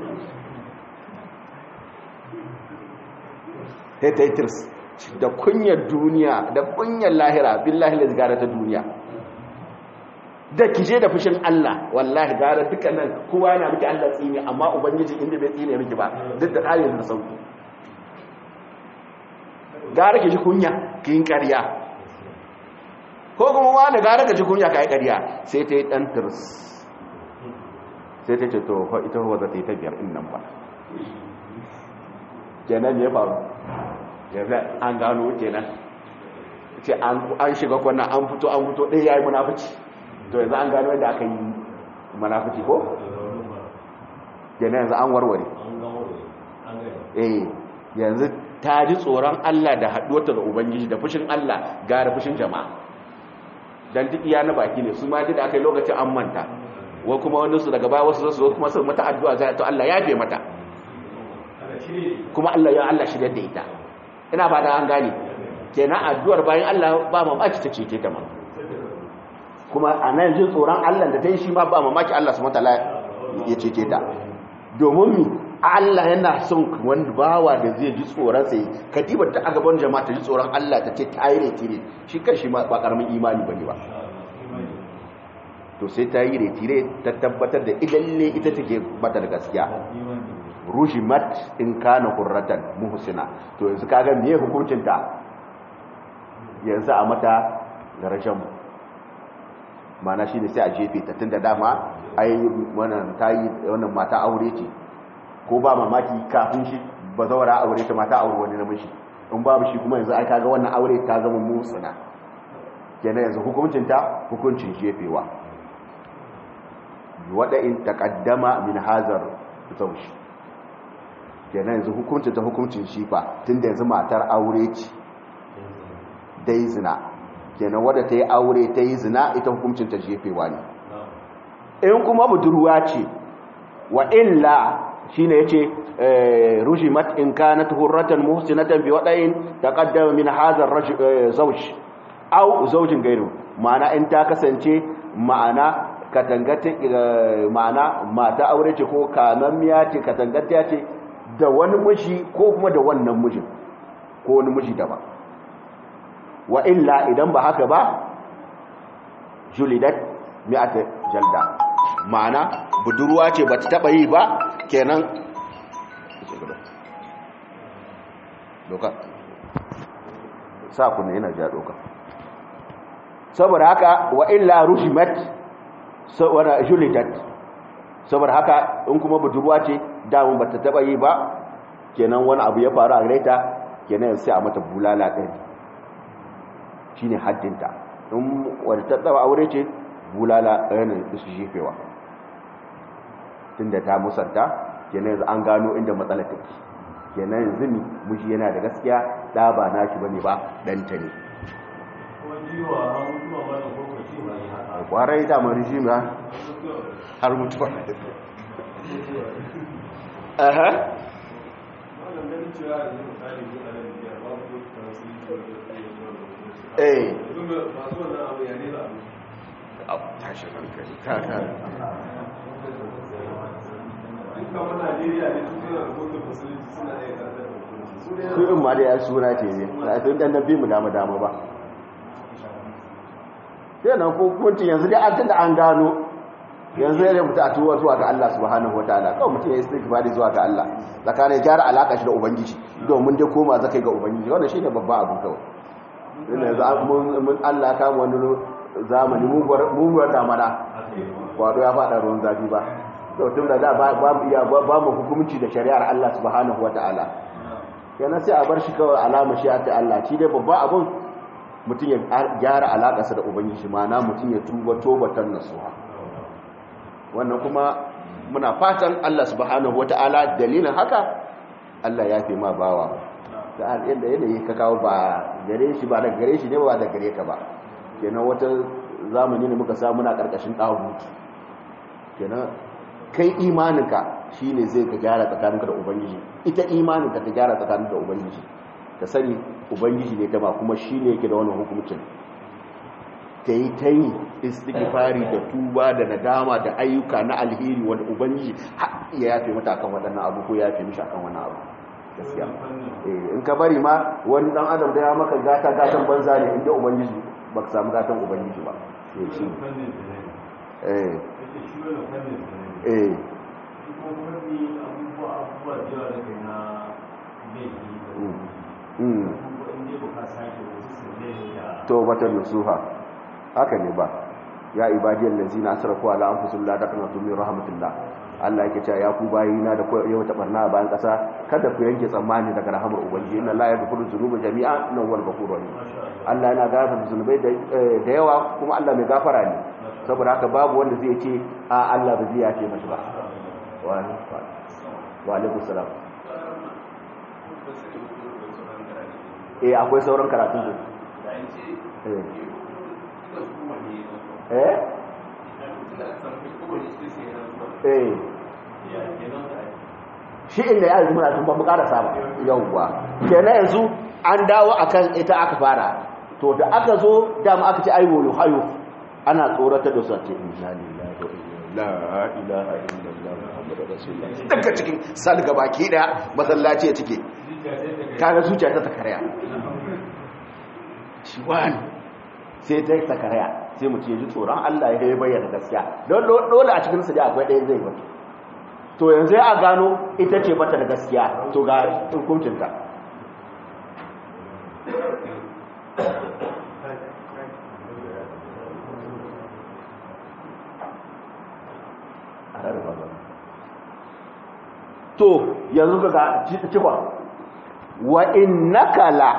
sai ta yi tirs da kunyar duniya da kunyar lahira billahi la gara ta duniya da kije da fushin Allah wallahi gara dukkanin kowa yana miki Allah tsini amma ubangiji inda bai tsine miki ba duk da ayin da sauki gara ki ji kunya ki yin ƙarya ko kuma wani gara ka ji kunya ka yi ƙarya sai ta yi ɗan tirs sai ta ce to ita ruwa za ta yi ta biyar in nan ba kenan ya faru yanzu an gano kenan ce an shiga kwanan an fito an fito ɗaya ya yi munafici to yanzu an gano yadda aka yi munafici ko? kenan yanzu an warware eh yanzu ta ji tsoron Allah da haɗuwata da Ubangiji da fushin Allah gara fushin jama'a don duk iya na baki ne su ma duk da aka yi lokacin an manta wa kuma wani su daga baya wasu zasu zo kuma sun mata addu'a zai to Allah ya fe mata kuma Allah ya Allah shirya da ita ina ba da an gane kenan addu'ar bayan Allah ba mamaki ta cece ta ma kuma a nan jin tsoron Allah da ta yi shi ma ba mamaki Allah su mata ya cece ta domin mi Allah yana son wani bawa da zai ji tsoron sai ka diba ta a gaban jama'a ta ji tsoron Allah ta ce ta yi ne tire shi kan shi ba karamin imani bane ba to sai ta yi retire ta tabbatar da idalle ita take bata da gaskiya rujimat in kana hurratan muhsina to yanzu kaga meye hukuncin ta yanzu a mata darajar mana shine sai a jefe ta tunda dama ai wannan tayi wannan mata aure ce ko ba mamaki kafin shi ba zaura aure ta mata aure wani namiji in babu shi kuma yanzu ai kaga wannan aure ta zama musuna kenan yanzu hukuncin ta hukuncin jefewa wada in taqaddama min hazar zawj kenan yanzu hukuncin ta hukuncin shi fa tunda yanzu matar aure ce dai zina kenan wadda ta yi aure ta yi zina ita hukuncin ta jefewa ne in kuma budurwa ce wa illa shine yace rujimat in kanat hurratan muhsinatan bi wadain taqaddama min hadha zawj aw zawjin gairu ma'ana in ta kasance ma'ana katangata ma'ana mata aure ce ko kamammiya ce katangata ce da wani miji ko kuma da wannan mijin ko wani miji daban wa illa idan ba haka ba julidat mi'ata jalda ma'ana budurwa ce ba ta taba yi ba kenan doka sa kunne yana ja doka saboda haka wa illa rushimat saboda julidat saboda haka in kuma budurwa ce damun ba ta taba yi ba kenan wani abu ya faru a gareta kenan sai a mata bulala ɗari shine haddinta in wadda ta taba aure ce bulala ɗayanin su jefewa tunda ta musanta kenan yanzu an gano inda matsalar take kenan yanzu ne miji yana da gaskiya ɗa ba na shi bane ba ɗanta ne kwarai damar rijim ya har mutuwa aha eh tashi hankali ta kare su in ma da ya suna ce ne na tun dan nabi mu dama dama ba sai nan ko kunci yanzu dai an tunda an gano yanzu ya mutu a tuwa zuwa ga Allah subhanahu wataala kawai mutum ya yi istighfari zuwa ga Allah tsakanin gyara alaka shi da ubangiji domin dai koma zakai ga ubangiji wannan shine babban abu kawai yanzu mun Allah kama wani zamani muguwar damana wato ya faɗa ruwan zafi ba tun da da ba mu hukumci da shari'ar Allah subhanahu wa ta'ala yana sai a bar shi kawai alama shi ta Allah shi dai babba abun mutum ya gyara alaƙarsa da ubangiji mana mutum ya tuba tobatan nasuha wannan kuma muna fatan Allah subhanahu wa ta'ala dalilin haka Allah ya fi ma bawa da yadda yanayi ka kawo ba gare shi ba da gare shi ne ba da gare ka ba kenan wata zamani ne muka samu na karkashin ɗahutu kenan kai imaninka shine zai ka gyara tsakaninka da ubangiji ita imaninka ta gyara tsakaninka da ubangiji ka sani ubangiji ne ta ba kuma shine yake da wannan hukuncin ta yi ta yi istighfari da tuba da nadama da ayyuka na alheri wanda ubangiji ya yafe mata akan waɗannan abu ko ya yafe mishi akan wannan abu gaskiya in ka bari ma wani dan adam da ya maka gata gatan banza ne inda ubangiji ba ka samu gatan ubangiji ba eh shi eh eh to wata nusuha haka ne ba ya ibadiyar lazina asrafu ala anfusihim la taqnatu min rahmatillah Allah yake cewa ya ku bayina da yau ta barna a bayan kasa kada ku yanke tsammani daga rahamar ubangiji inna la yaghfiru dhunuba jami'a innahu huwal ghafurur rahim Allah yana gafarta zunubai da yawa kuma Allah mai gafara ne saboda haka babu wanda zai ce a Allah ba zai yafe masa ba wa alaikum salam eh akwai sauran karatun su eh eh shi inda ya yi muna tun ba mu karasa ba yauwa kenan yanzu an dawo akan ita aka fara to da aka zo dama aka ce aiwolu hayo ana tsoratar da su a ce inna lillahi wa inna la ilaha illallah muhammadu rasulullah daga cikin salga baki da masallaci ya cike kaga zuciya ta takarya shi wani sai ta yi takarya sai mutum ya ji tsoron Allah ya bayyana gaskiya don dole a cikin su dai akwai ɗaya zai mutu to yanzu ya gano ita ce mata da gaskiya to ga hukuncinta to yanzu ga cikon wa innaka la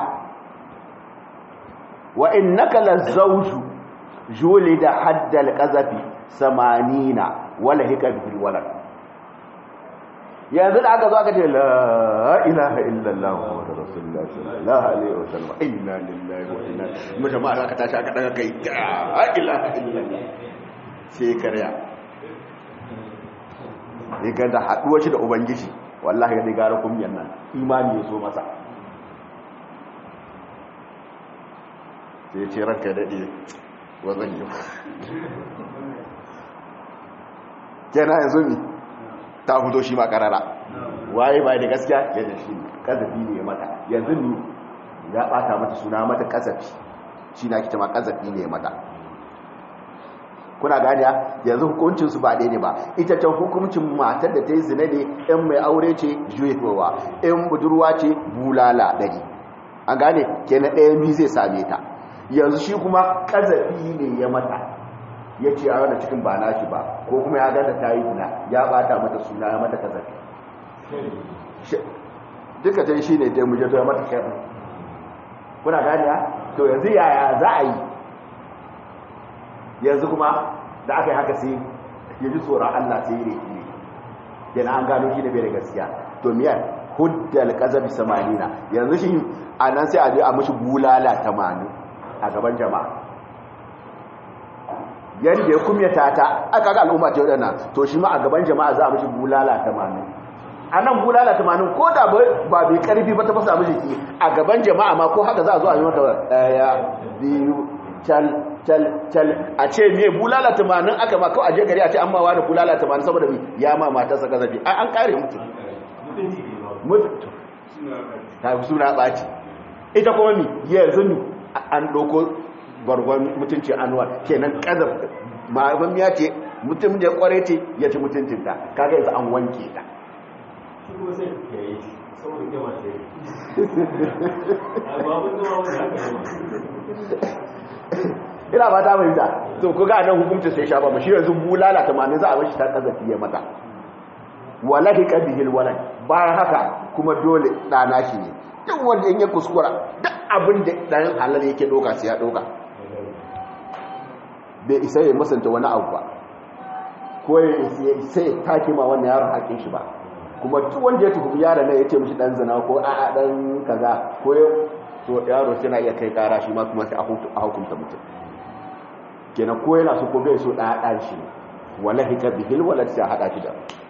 wa innaka la zawju julida haddal qazafi samanina wala hika bil walad yanzu da aka zo aka ce la ilaha illallah muhammadur rasulullah sallallahu alaihi wasallam inna lillahi wa inna ilaihi mutum ma aka tashi aka daga kai la ilaha illallah sai karya ya ganda haduwa shi da ubangiji wallahi ga gara kumyan nan imani ya so masa sai ce ranka daɗe wa zan yi kena yanzu mi ta fito shi ma karara waye bai da gaskiya ya da shi kazafi ne ya mata yanzu ni ya bata mata suna mata kazafi shi na kita ma kazafi ne ya mata kuna ganiya yanzu hukuncinsu ba ɗaya ne ba ita can hukuncin matar da ta yi zina ne in mai aure ce juyewa in budurwa ce bulala ɗari an gane ke na ɗaya mi zai same ta yanzu shi kuma ƙazafi ne ya mata ya ce a wani cikin ba nashi ba ko kuma ya ganta ta yi zina ya ɓata mata suna ya mata ƙazafi duka ta shi ne dai muje to ya mata shafin kuna ganiya to yanzu yaya za a yi yanzu kuma da aka yi haka sai ya ji tsoron Allah sai ya reki ne yana an gano shi da bai da gaskiya to miyar huddal qazabi samanina yanzu shi a nan sai a je a mishi bulala tamanin a gaban jama'a yadda ya kumyata ta aka ga al'umma ta wadana to shi ma a gaban jama'a za a mishi bulala tamanin a nan bulala tamanin ko da ba bai karfi ba ta fasa mishi ki a gaban jama'a ma ko haka za a zo a yi mata daya biyu cal cal cal a ce me bulala tamanin aka ma kawai aje gari a ce an ma wani bulala tamanin saboda mi ya ma matarsa gazafi an kare mutu mutu ta fi suna ɓaci ita kuma mi yanzu mi an ɗauko bargon mutunci anuwa kenan ƙazaf ma'abin ya ce mutum da ya kware ce ya ci mutuncinta kaga yanzu an wanke ta ina ba ta mai ta to ku ga nan hukunci sai sha ba mu shi yanzu bulala tamanin za a bashi ta kazafi ya mata wallahi qabihil walad bayan haka kuma dole dana shi ne duk wanda in ya kuskura duk abin da dan halal yake doka sai ya doka bai isa ya musanta wani abu ba ko ya sai take ma wannan yaron hakin shi ba kuma duk wanda ya tuhumi yaron ne ya ce mishi dan zina ko a'a dan kaza ko to yaro sai na iya kai kara shi ma kuma sai a hukunta mutum kenan ko yana so ko bai so da dan shi wallahi ka bihil walad sai hada shi da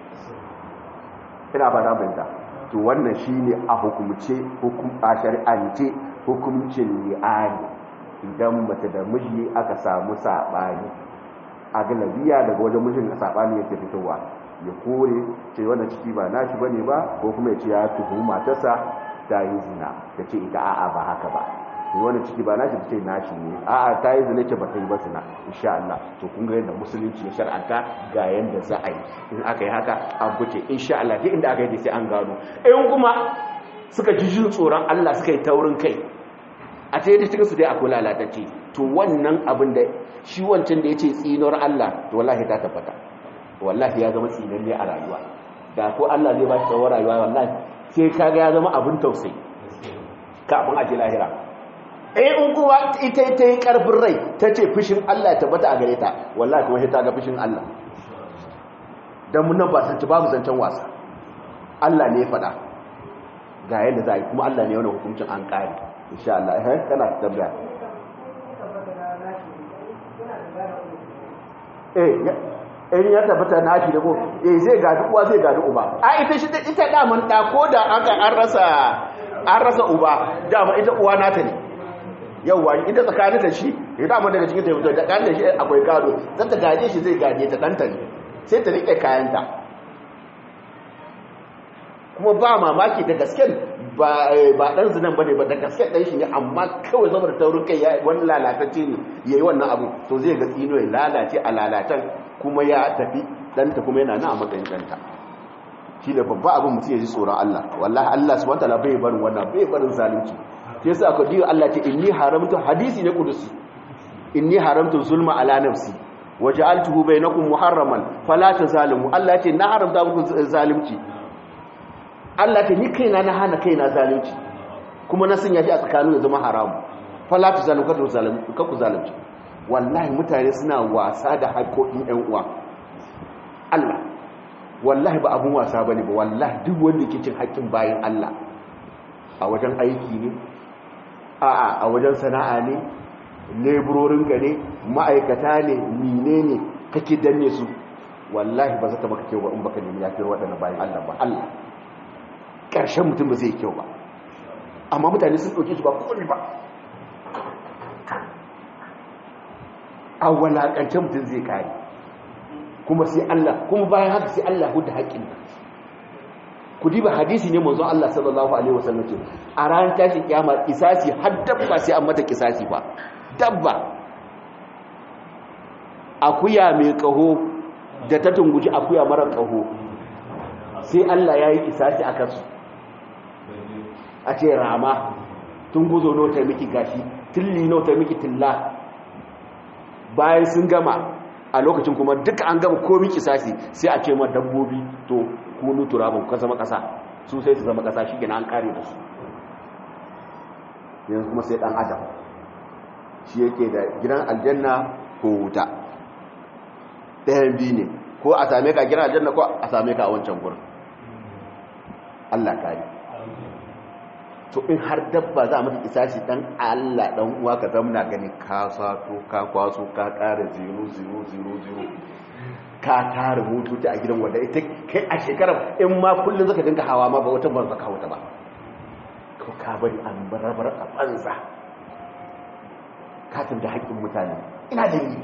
ina ba na banta to wannan shine a hukumce hukum a shari'ance hukuncin li'ani idan mace da miji aka samu sabani a galabiya daga wajen mijin sabani yake fitowa ya kore ce wannan ciki ba nashi bane ba ko kuma ya ce ya tuhumi matarsa ta yi zina ta ce ita a'a ba haka ba ne wannan ciki ba nashi ta ce nashi ne a'a ta yi zina ce ba ta yi ba zina insha Allah to kun ga yadda musulunci ya shar'anta ga yanda za a yi in aka yi haka an fice insha Allah duk inda aka yi sai an gano in kuma suka ji jin tsoron Allah suka yi taurin kai a ta yadda cikin su dai akwai lalatacce to wannan abin da shi wancan da ya ce tsinuwar Allah to wallahi ta tabbata wallahi ya zama tsinanne a rayuwa da ko Allah zai ba shi tsawon rayuwa wallahi sai kaga ya zama abin tausayi kafin a ce lahira eh in kuma ita ta yi karfin rai ta ce fushin Allah ya tabbata a gare ta wallahi kuma sai ta ga fushin Allah dan mun nan ba san babu zancen wasa Allah ne ya faɗa ga yadda za a yi kuma Allah ne wannan hukuncin an ƙare insha Allah eh kana tabbata eh in ya tabbata na shi da ko eh zai gadi uwa zai gadi uba a ita shi ita daman da ko da aka an rasa an rasa uba dama ita uwa nata ne yauwa ita tsakanin da shi ya dama daga cikin taimako da kan da shi akwai gado zan ta gaje shi zai gaje ta danta ne sai ta rike kayanta kuma ba mamaki da gasken ba ba dan zinan bane ba da gaske dan shi ne amma kawai saboda taurin kai wani lalatacce ne yayi wannan abu to zai ga tsino ya lalace a lalatan kuma ya tafi danta kuma yana nan a matsayin danta shi da babba abin mutum ya ji tsoron Allah wallahi Allah subhanahu wataala bai barin wannan bai barin zalunci sai yasa aka diyo Allah ce inni haramtu hadisi ne kudusi inni haramtu zulma ala nafsi waja'altuhu bainakum muharraman fala tazalimu Allah ce na haramta muku zalunci Allah ce ni kaina na hana kaina zalunci kuma na sanya shi a tsakanin ya zama haramu fala tazalimu ka zalunci ka ku zalunci wallahi mutane suna wasa da haƙoƙin ƴan uwa Allah wallahi ba abun wasa bane ba wallahi duk wanda yake cin haƙƙin bayin Allah a wajen aiki ne a'a a wajen sana'a ne leburorin ka ne ma'aikata ne mine ne kake danne su wallahi ba za ta maka kyau ba in baka nemi yafiyar waɗanda bayan Allah ba Allah ƙarshen mutum ba zai kyau ba amma mutane sun ɗauke su ba kowani ba a walaƙance mutum zai kare kuma sai Allah kuma bayan haka sai Allah hudu haƙƙin ku diba hadisi ne manzon Allah sallallahu alaihi wasallam ce a ranar tashin kiyama kisasi har dabba sai an mata kisasi ba dabba akuya mai kaho da ta tunguji akuya mara kaho sai Allah ya yi kisasi a kansu a ce rama tunguzo no ta miki gashi tilli no ta miki tilla bayan sun gama a lokacin kuma duka an gama komi kisasi sai a ce ma dabbobi to kunu turabin ka zama kasa su sai su zama kasa shi gina an kare da su yanzu kuma sai dan adam shi yake da gidan aljanna ko wuta ɗayan biyu ne ko a same ka gidan aljanna ko a same ka a wancan gurin Allah kare to in har dabba za a mata isashi dan Allah dan uwa ka zamna gani ka sato ka kwaso ka ƙara 0000 ka tara motoci a gidan wanda ita kai a shekarar in ma kullum zaka dinga hawa ma ba wata ban zaka wata ba ko ka bari an barabar a banza ka da haƙƙin mutane ina da yi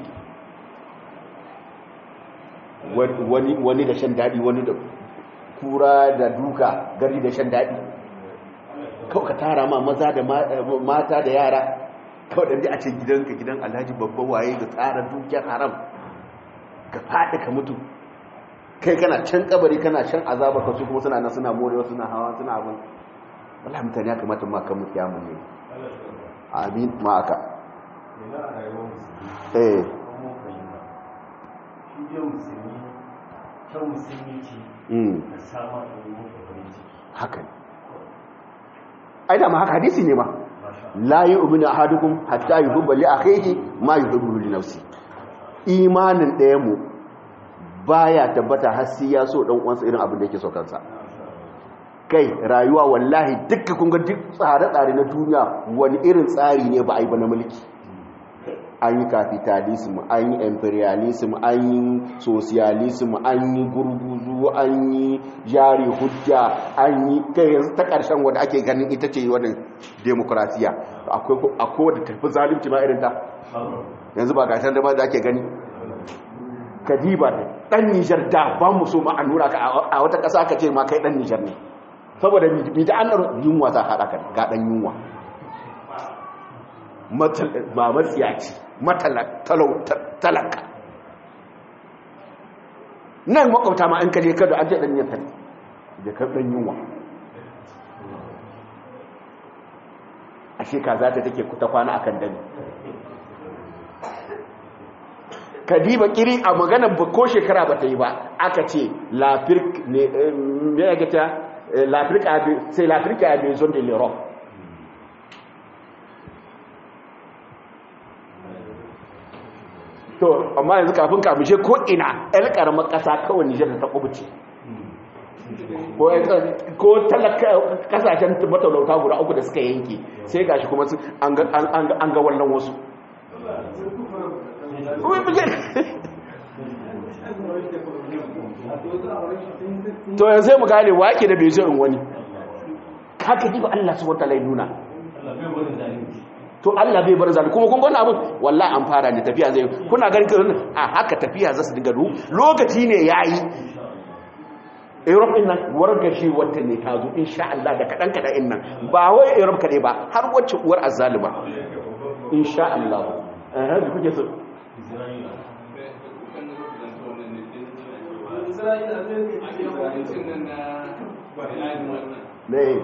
wani wani da shan daɗi wani da kura da duka gari da shan daɗi kawai ka tara ma maza da mata da yara kawai da a ce gidanka gidan alhaji babban waye da tsara dukiyar haram ka faɗi ka mutu kai kana can kabari kana shan azaba ka su kuma suna nan suna morewa suna hawa suna abin wallahi mutane ya kamata ma kan mutu yamun ne amin ma aka eh haka ne ai da ma haka hadisi ne ma la yu'minu ahadukum hatta yuhibba li akhihi ma yuhibbu li nafsi imanin ɗaya mu baya tabbata har sai ya so dan uwansa irin abin da yake so kansa kai rayuwa wallahi dukkan kun ga duk tsare-tsare na duniya wani irin tsari ne ba a yi ba na mulki an yi capitalism an yi imperialism an yi socialism an yi gurguzu an yi jari hujja an yi kai yanzu ta ƙarshen wadda ake ganin ita ce wannan demokrasiya akwai wadda tafi zalimci ma irin ta yanzu ba gasar da ba da ake gani kadiba ɗan nijar da ba mu so ma a nura ka a wata ƙasa ka ce ma kai ɗan nijar ne saboda mi da an yunwa za a haɗa ka ga ɗan yunwa ba matsiyaci talaka nan makwabta ma an kaje kada an ce dan yantar da ka dan yunwa ashe kaza ta take ta kwana akan dani kadiba kiri a maganar ba ko shekara ba ta yi ba aka ce lafirk ne me ya gata lafirk sai lafirk a maison de l'europe to amma yanzu kafin kamishe ko ina yan karamar kasa kawai nijar ta kubuce ko talaka kasashen matalauta guda uku da suka yanke sai gashi kuma an ga wannan wasu to yanzu sai mu gane wake da bai zo in wani haka ji ba Allah su wata lai nuna to Allah bai bar zalimi kuma kun gona abin wallahi an fara ne tafiya zai kuna ganin a haka tafiya za su dinga ru lokaci ne yayi europe din nan wargashi wata ne ta zo insha Allah da kaɗan kaɗan in nan ba wai europe kaɗai ba har wacce uwar azzalima insha Allah eh da kuke so ne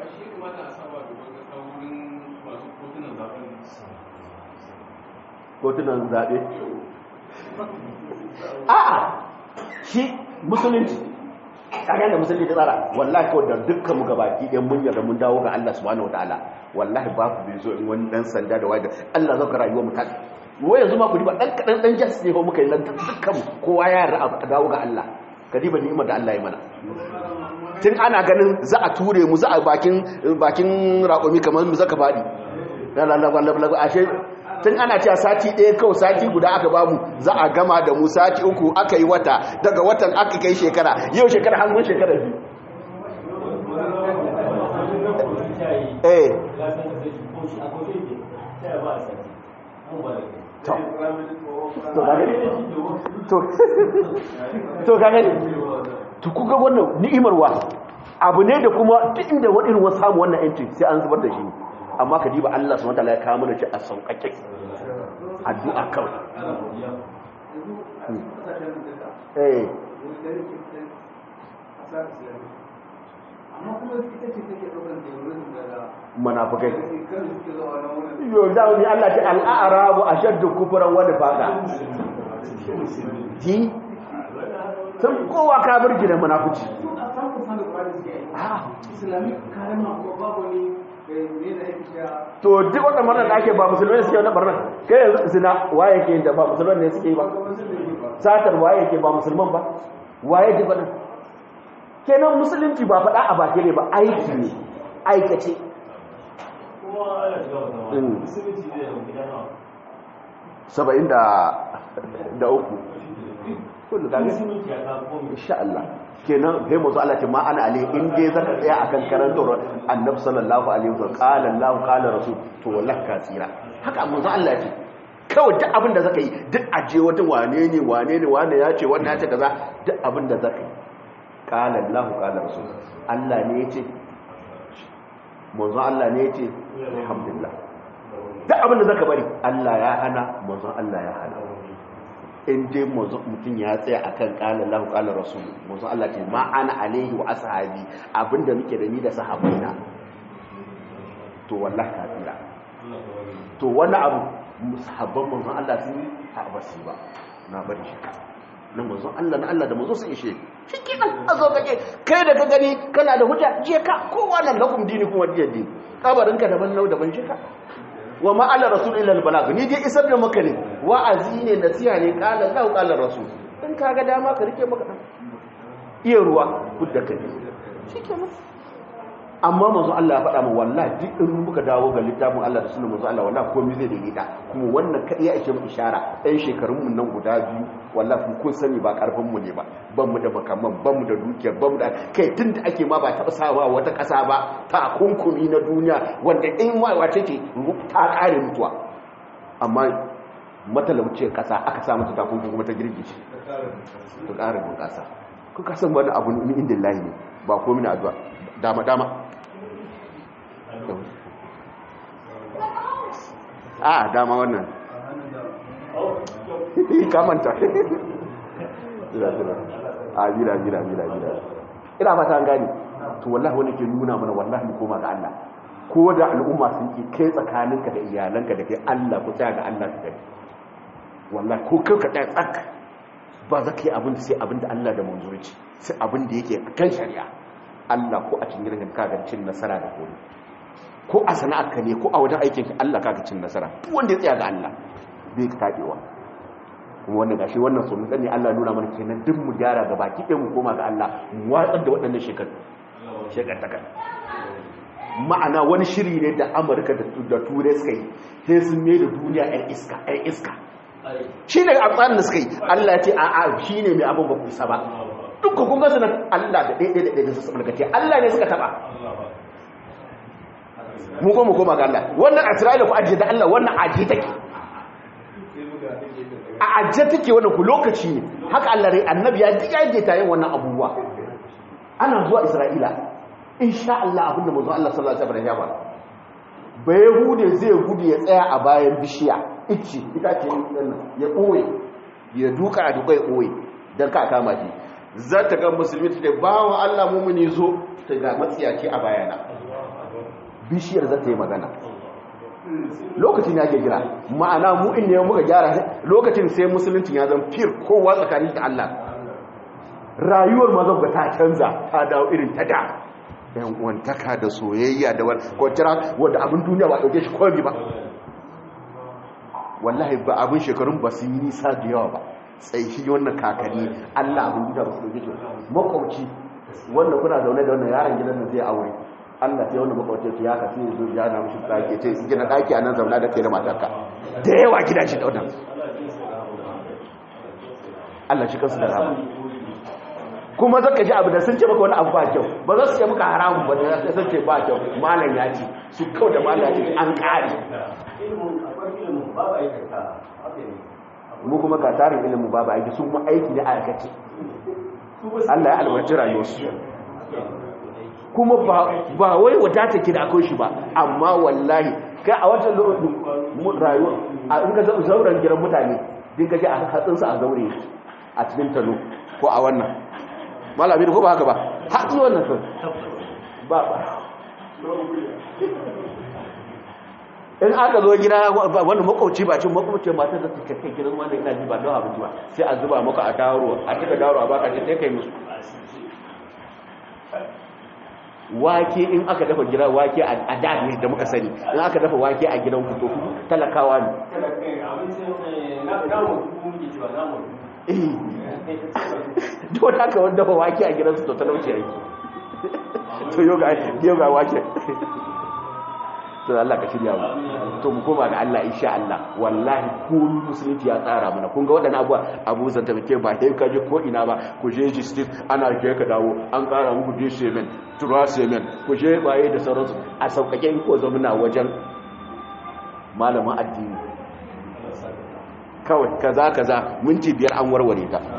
kotunan zaɓe a'a shi musulunci kaga da musulunci tsara wallahi kawai da dukkan mu gabaki ɗan mun yarda mun dawo ga Allah subhanahu wataala wallahi ba ku bai zo in wani dan sanda da wanda Allah zaka rayuwar mu ta wai yanzu ma ku diba dan kadan dan jas ne fa muka yi nan dukkan kowa ya yarda a dawo ga Allah ka diba ni'imar da Allah ya mana tun ana ganin za a ture mu za a bakin bakin raƙumi kamar mu zaka faɗi ashe tun ana cewa sati ɗaya kawai sati guda aka bamu za a gama da mu sati uku aka yi wata daga watan aka kai shekara yau shekara hannun shekara biyu eh to gane to kuka wannan ni'imarwa abu ne da kuma duk inda wani irin wasu samu wannan yanci sai an zubar da shi amma ka diba Allah subhanahu wataala ya kawo mana shi a sauƙaƙe addu'a kawai eh munafikai yo da wani Allah ta al'arabu ashaddu kufran wa nifaqa ji sun kowa kafirci da munafici to duk wanda barnar da ake ba musulmai suke wani barnar kai yanzu zina waye ke da ba musulman ne suke ba satar waye ke ba musulman ba waye duk wannan kenan musulunci ba faɗa a baki ne ba aiki ne aikace saba'in da uku kullu kaga insha Allah kenan sai mu zo Allah ce ma ana ali in dai zaka tsaya akan karantar annabi sallallahu alaihi wasallam qala Allah qala rasul to wallahi ka tsira haka mu zo Allah ce kawai duk abin da zaka yi duk aje wata wane ne wane ne wane ya ce wannan ya ce kaza duk abin da zaka yi qala Allah qala rasul Allah ne ya ce manzon Allah ne ya ce alhamdulillah duk abin da zaka bari Allah ya hana manzon Allah ya hana in dai mutum ya tsaya akan kala lahu kala rasul manzon Allah ce ma ana alaihi wa ashabi abinda muke da ni da sahabbaina to wallahi kafira to wani abu sahabban manzon Allah sun yi a basu ba na bari shi na manzon Allah na Allah da manzon sun ishe shi kenan a zo kake kai da ka gani kana da hujja je ka kowa nan lakum dini kuma diyadi kabarinka daban nau daban shi ka wa ma'ala rasul ila al-balag ni dai isar da maka ne wa'azi ne nasiha ne qala lahu qala rasul in kaga dama ka rike maka dan iya ruwa kudda kai shikenan amma manzo Allah ya faɗa mu wallahi duk in muka dawo ga littafin Allah da sunan manzo Allah wallahi komai zai daidaita kuma wannan kadai ya ishe mu ishara ɗan shekarun mu nan guda biyu wallahi kun sani ba karfin mu ne ba ban mu da makaman ban mu da dukiya ban mu da kai tunda ake ma ba taɓa sawa wata ƙasa ba ta kunkumi na duniya wanda in ma wace ce ta ƙare mutuwa amma matalauciyar ƙasa aka sa mata takunkumi kuma ta girgice ta ƙara bunƙasa kuka san wani abu ni inda lahi ne ba komai na addu'a dama dama a dama wannan kamanta ajira ajira ajira ajira ina fata an gani to wallahi wani ke nuna mana wallahi mu koma ga Allah ko da al'umma sun ki kai tsakaninka da iyalanka da kai Allah ku tsaya ga Allah ka gani wallahi ko kai ka tsaya tsak ba za ka yi abin da sai abin da Allah da manzo ya ce sai abin da yake kan shari'a Allah ko a cikin gidan ka ga cin nasara da kore ko a sana'arka ne ko a wajen aikin ka Allah ka ga cin nasara duk wanda ya tsaya ga Allah bai tabewa kuma wannan gashi wannan sun ne Allah nuna mana kenan duk mu gyara ga baki ɗaya mu koma ga Allah mu watsar da waɗannan shekaru shekartaka ma'ana wani shiri ne da Amurka da Turai suka yi sai sun mai da duniya ɗan iska ɗan iska shi ne a tsarin da suka yi Allah ya ce a'a shi ne mai abin ba ku isa ba dukkan kun gasa nan Allah da ɗaiɗai da ɗaiɗai su mulkace Allah ne suka taɓa mu koma koma ga Allah wannan Isra'ila ku ajiye da Allah wannan ajiye take a ajiye take wannan ku lokaci ne haka Allah rai annabi ya diga yadda ta yin wannan abubuwa ana zuwa isra'ila insha Allah abinda mazu Allah sallallahu alaihi wasallam ya fara ba yahude zai gudu ya tsaya a bayan bishiya ice ita ce ya ɓoye ya duka a duka ya ɓoye don ka kama shi za ta ga musulmi ta bawa Allah mumuni zo ta ga matsiyaci a bayana bishiyar za ta yi magana lokacin ya ke gira ma'ana mu in ne muka gyara lokacin sai musulunci ya zan fir kowa tsakanin da Allah rayuwar mazan ga ta canza ta dawo irin ta da yan uwantaka da soyayya da kwanciyar wadda abin duniya ba ɗauke shi kwami ba wallahi ba abin shekarun ba su yi nisa da yawa ba tsaiki wannan kakanni allah abin duniya ba su ɗauke shi makwauci wannan kuna zaune da wannan yaron gidan da zai aure allah sai wannan makwauci ya ka sai zo ya na mishi ɗaki ce gina ɗaki a nan zaune da kai da matarka da yawa gida shi da wannan allah shi kansu da rama kuma zaka ji abu da sun ce maka wani abu ba kyau ba za su ce maka haramun ba da sun ce ba kyau malam ya ce su kau da malam ya ce an ƙari mu kuma ka tarin ilimin babu aiki sun mu aiki ne a aikace Allah ya albarci rayuwarsu kuma ba wai wadata ki da akwai shi ba amma wallahi kai a watan lokacin rayuwa a in ga zauren gidan mutane din gaji a hatsinsa a zaure a cikin talo ko a wannan malami da ko ba haka ba hatsi wannan sun ba ba in aka zo gida wani makwauci ba cin makwauci matar da suka kai gidan wanda ina ji ba don abinci ba sai a zuba maka a daro a cika daro a baka ce sai kai musu wake in aka dafa gida wake a da ne da muka sani in aka dafa wake a gidan ku to talakawa ne duk da aka wanda dafa wake a gidansu to talauci yake to yoga wake to Allah ka shirya mu to mu koma ga Allah insha Allah wallahi komai musulunci ya tsara mana kun ga wadannan abuwa abu zanta muke ba sai ka je ko ina ba ku je justice ana je ka dawo an kara muku je semen tura semen ku je baye da sauransu a saukake in ko zamuna wajen malamin addini kawai kaza kaza minti biyar an warware ta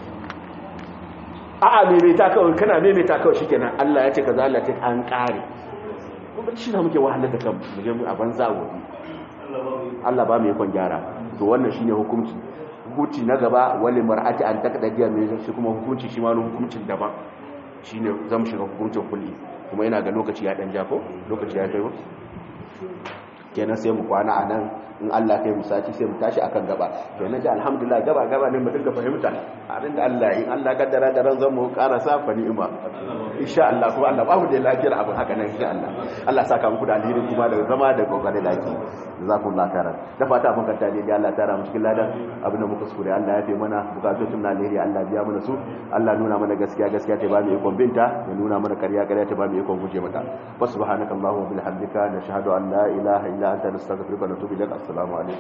a'a maimaita kawai kana maimaita kawai shikenan Allah ya ce kaza Allah ya ce an kare kuma shi na muke wahalar da kanmu mu je mu a banza gobe Allah ba mu yakon gyara to wannan shine hukunci hukunci na gaba wali mar'ati an takdadiya mai shi kuma hukunci shi ma wani hukuncin daban shine zamu shiga hukuncin kulli kuma yana ga lokaci ya dan jafo lokaci ya kai ba kenan sai mu kwana a nan in Allah kai mu sati sai mu tashi akan gaba to na ji alhamdulillah gaba gaba ne mu dinga fahimta abin da Allah in Allah kaddara da ran zan mu ƙara sa fa ni'ima insha Allah kuma Allah babu da lafiyar abin haka nan insha Allah Allah saka muku da alheri kuma da zama da kokarin laki jazakumullahu khairan da fata mun kanta ne Allah tara mu cikin ladan abin da muka sure Allah ya fi mana bukatun na alheri Allah biya mana su Allah nuna mana gaskiya gaskiya ta ba mu ikon binta ya nuna mana ƙarya ƙarya ta ba mu ikon guje mata wa subhanakallahumma wa bihamdika nashhadu an la ilaha illa anta nastaghfiruka wa natubu ilaik assalamu alaikum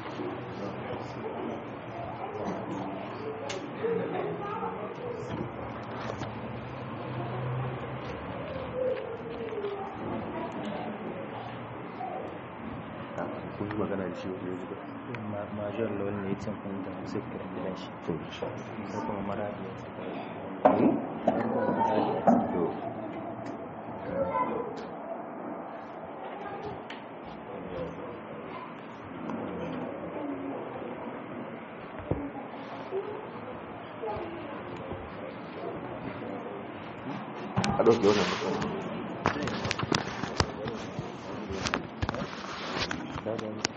kun yi magana da shi wani yanzu ba major lawal ne cin kun da zikirin gidan shi to insha sai kuma maradi ya saka Allah sai kuma maradi ya saka to a ɗauke wannan mutum daga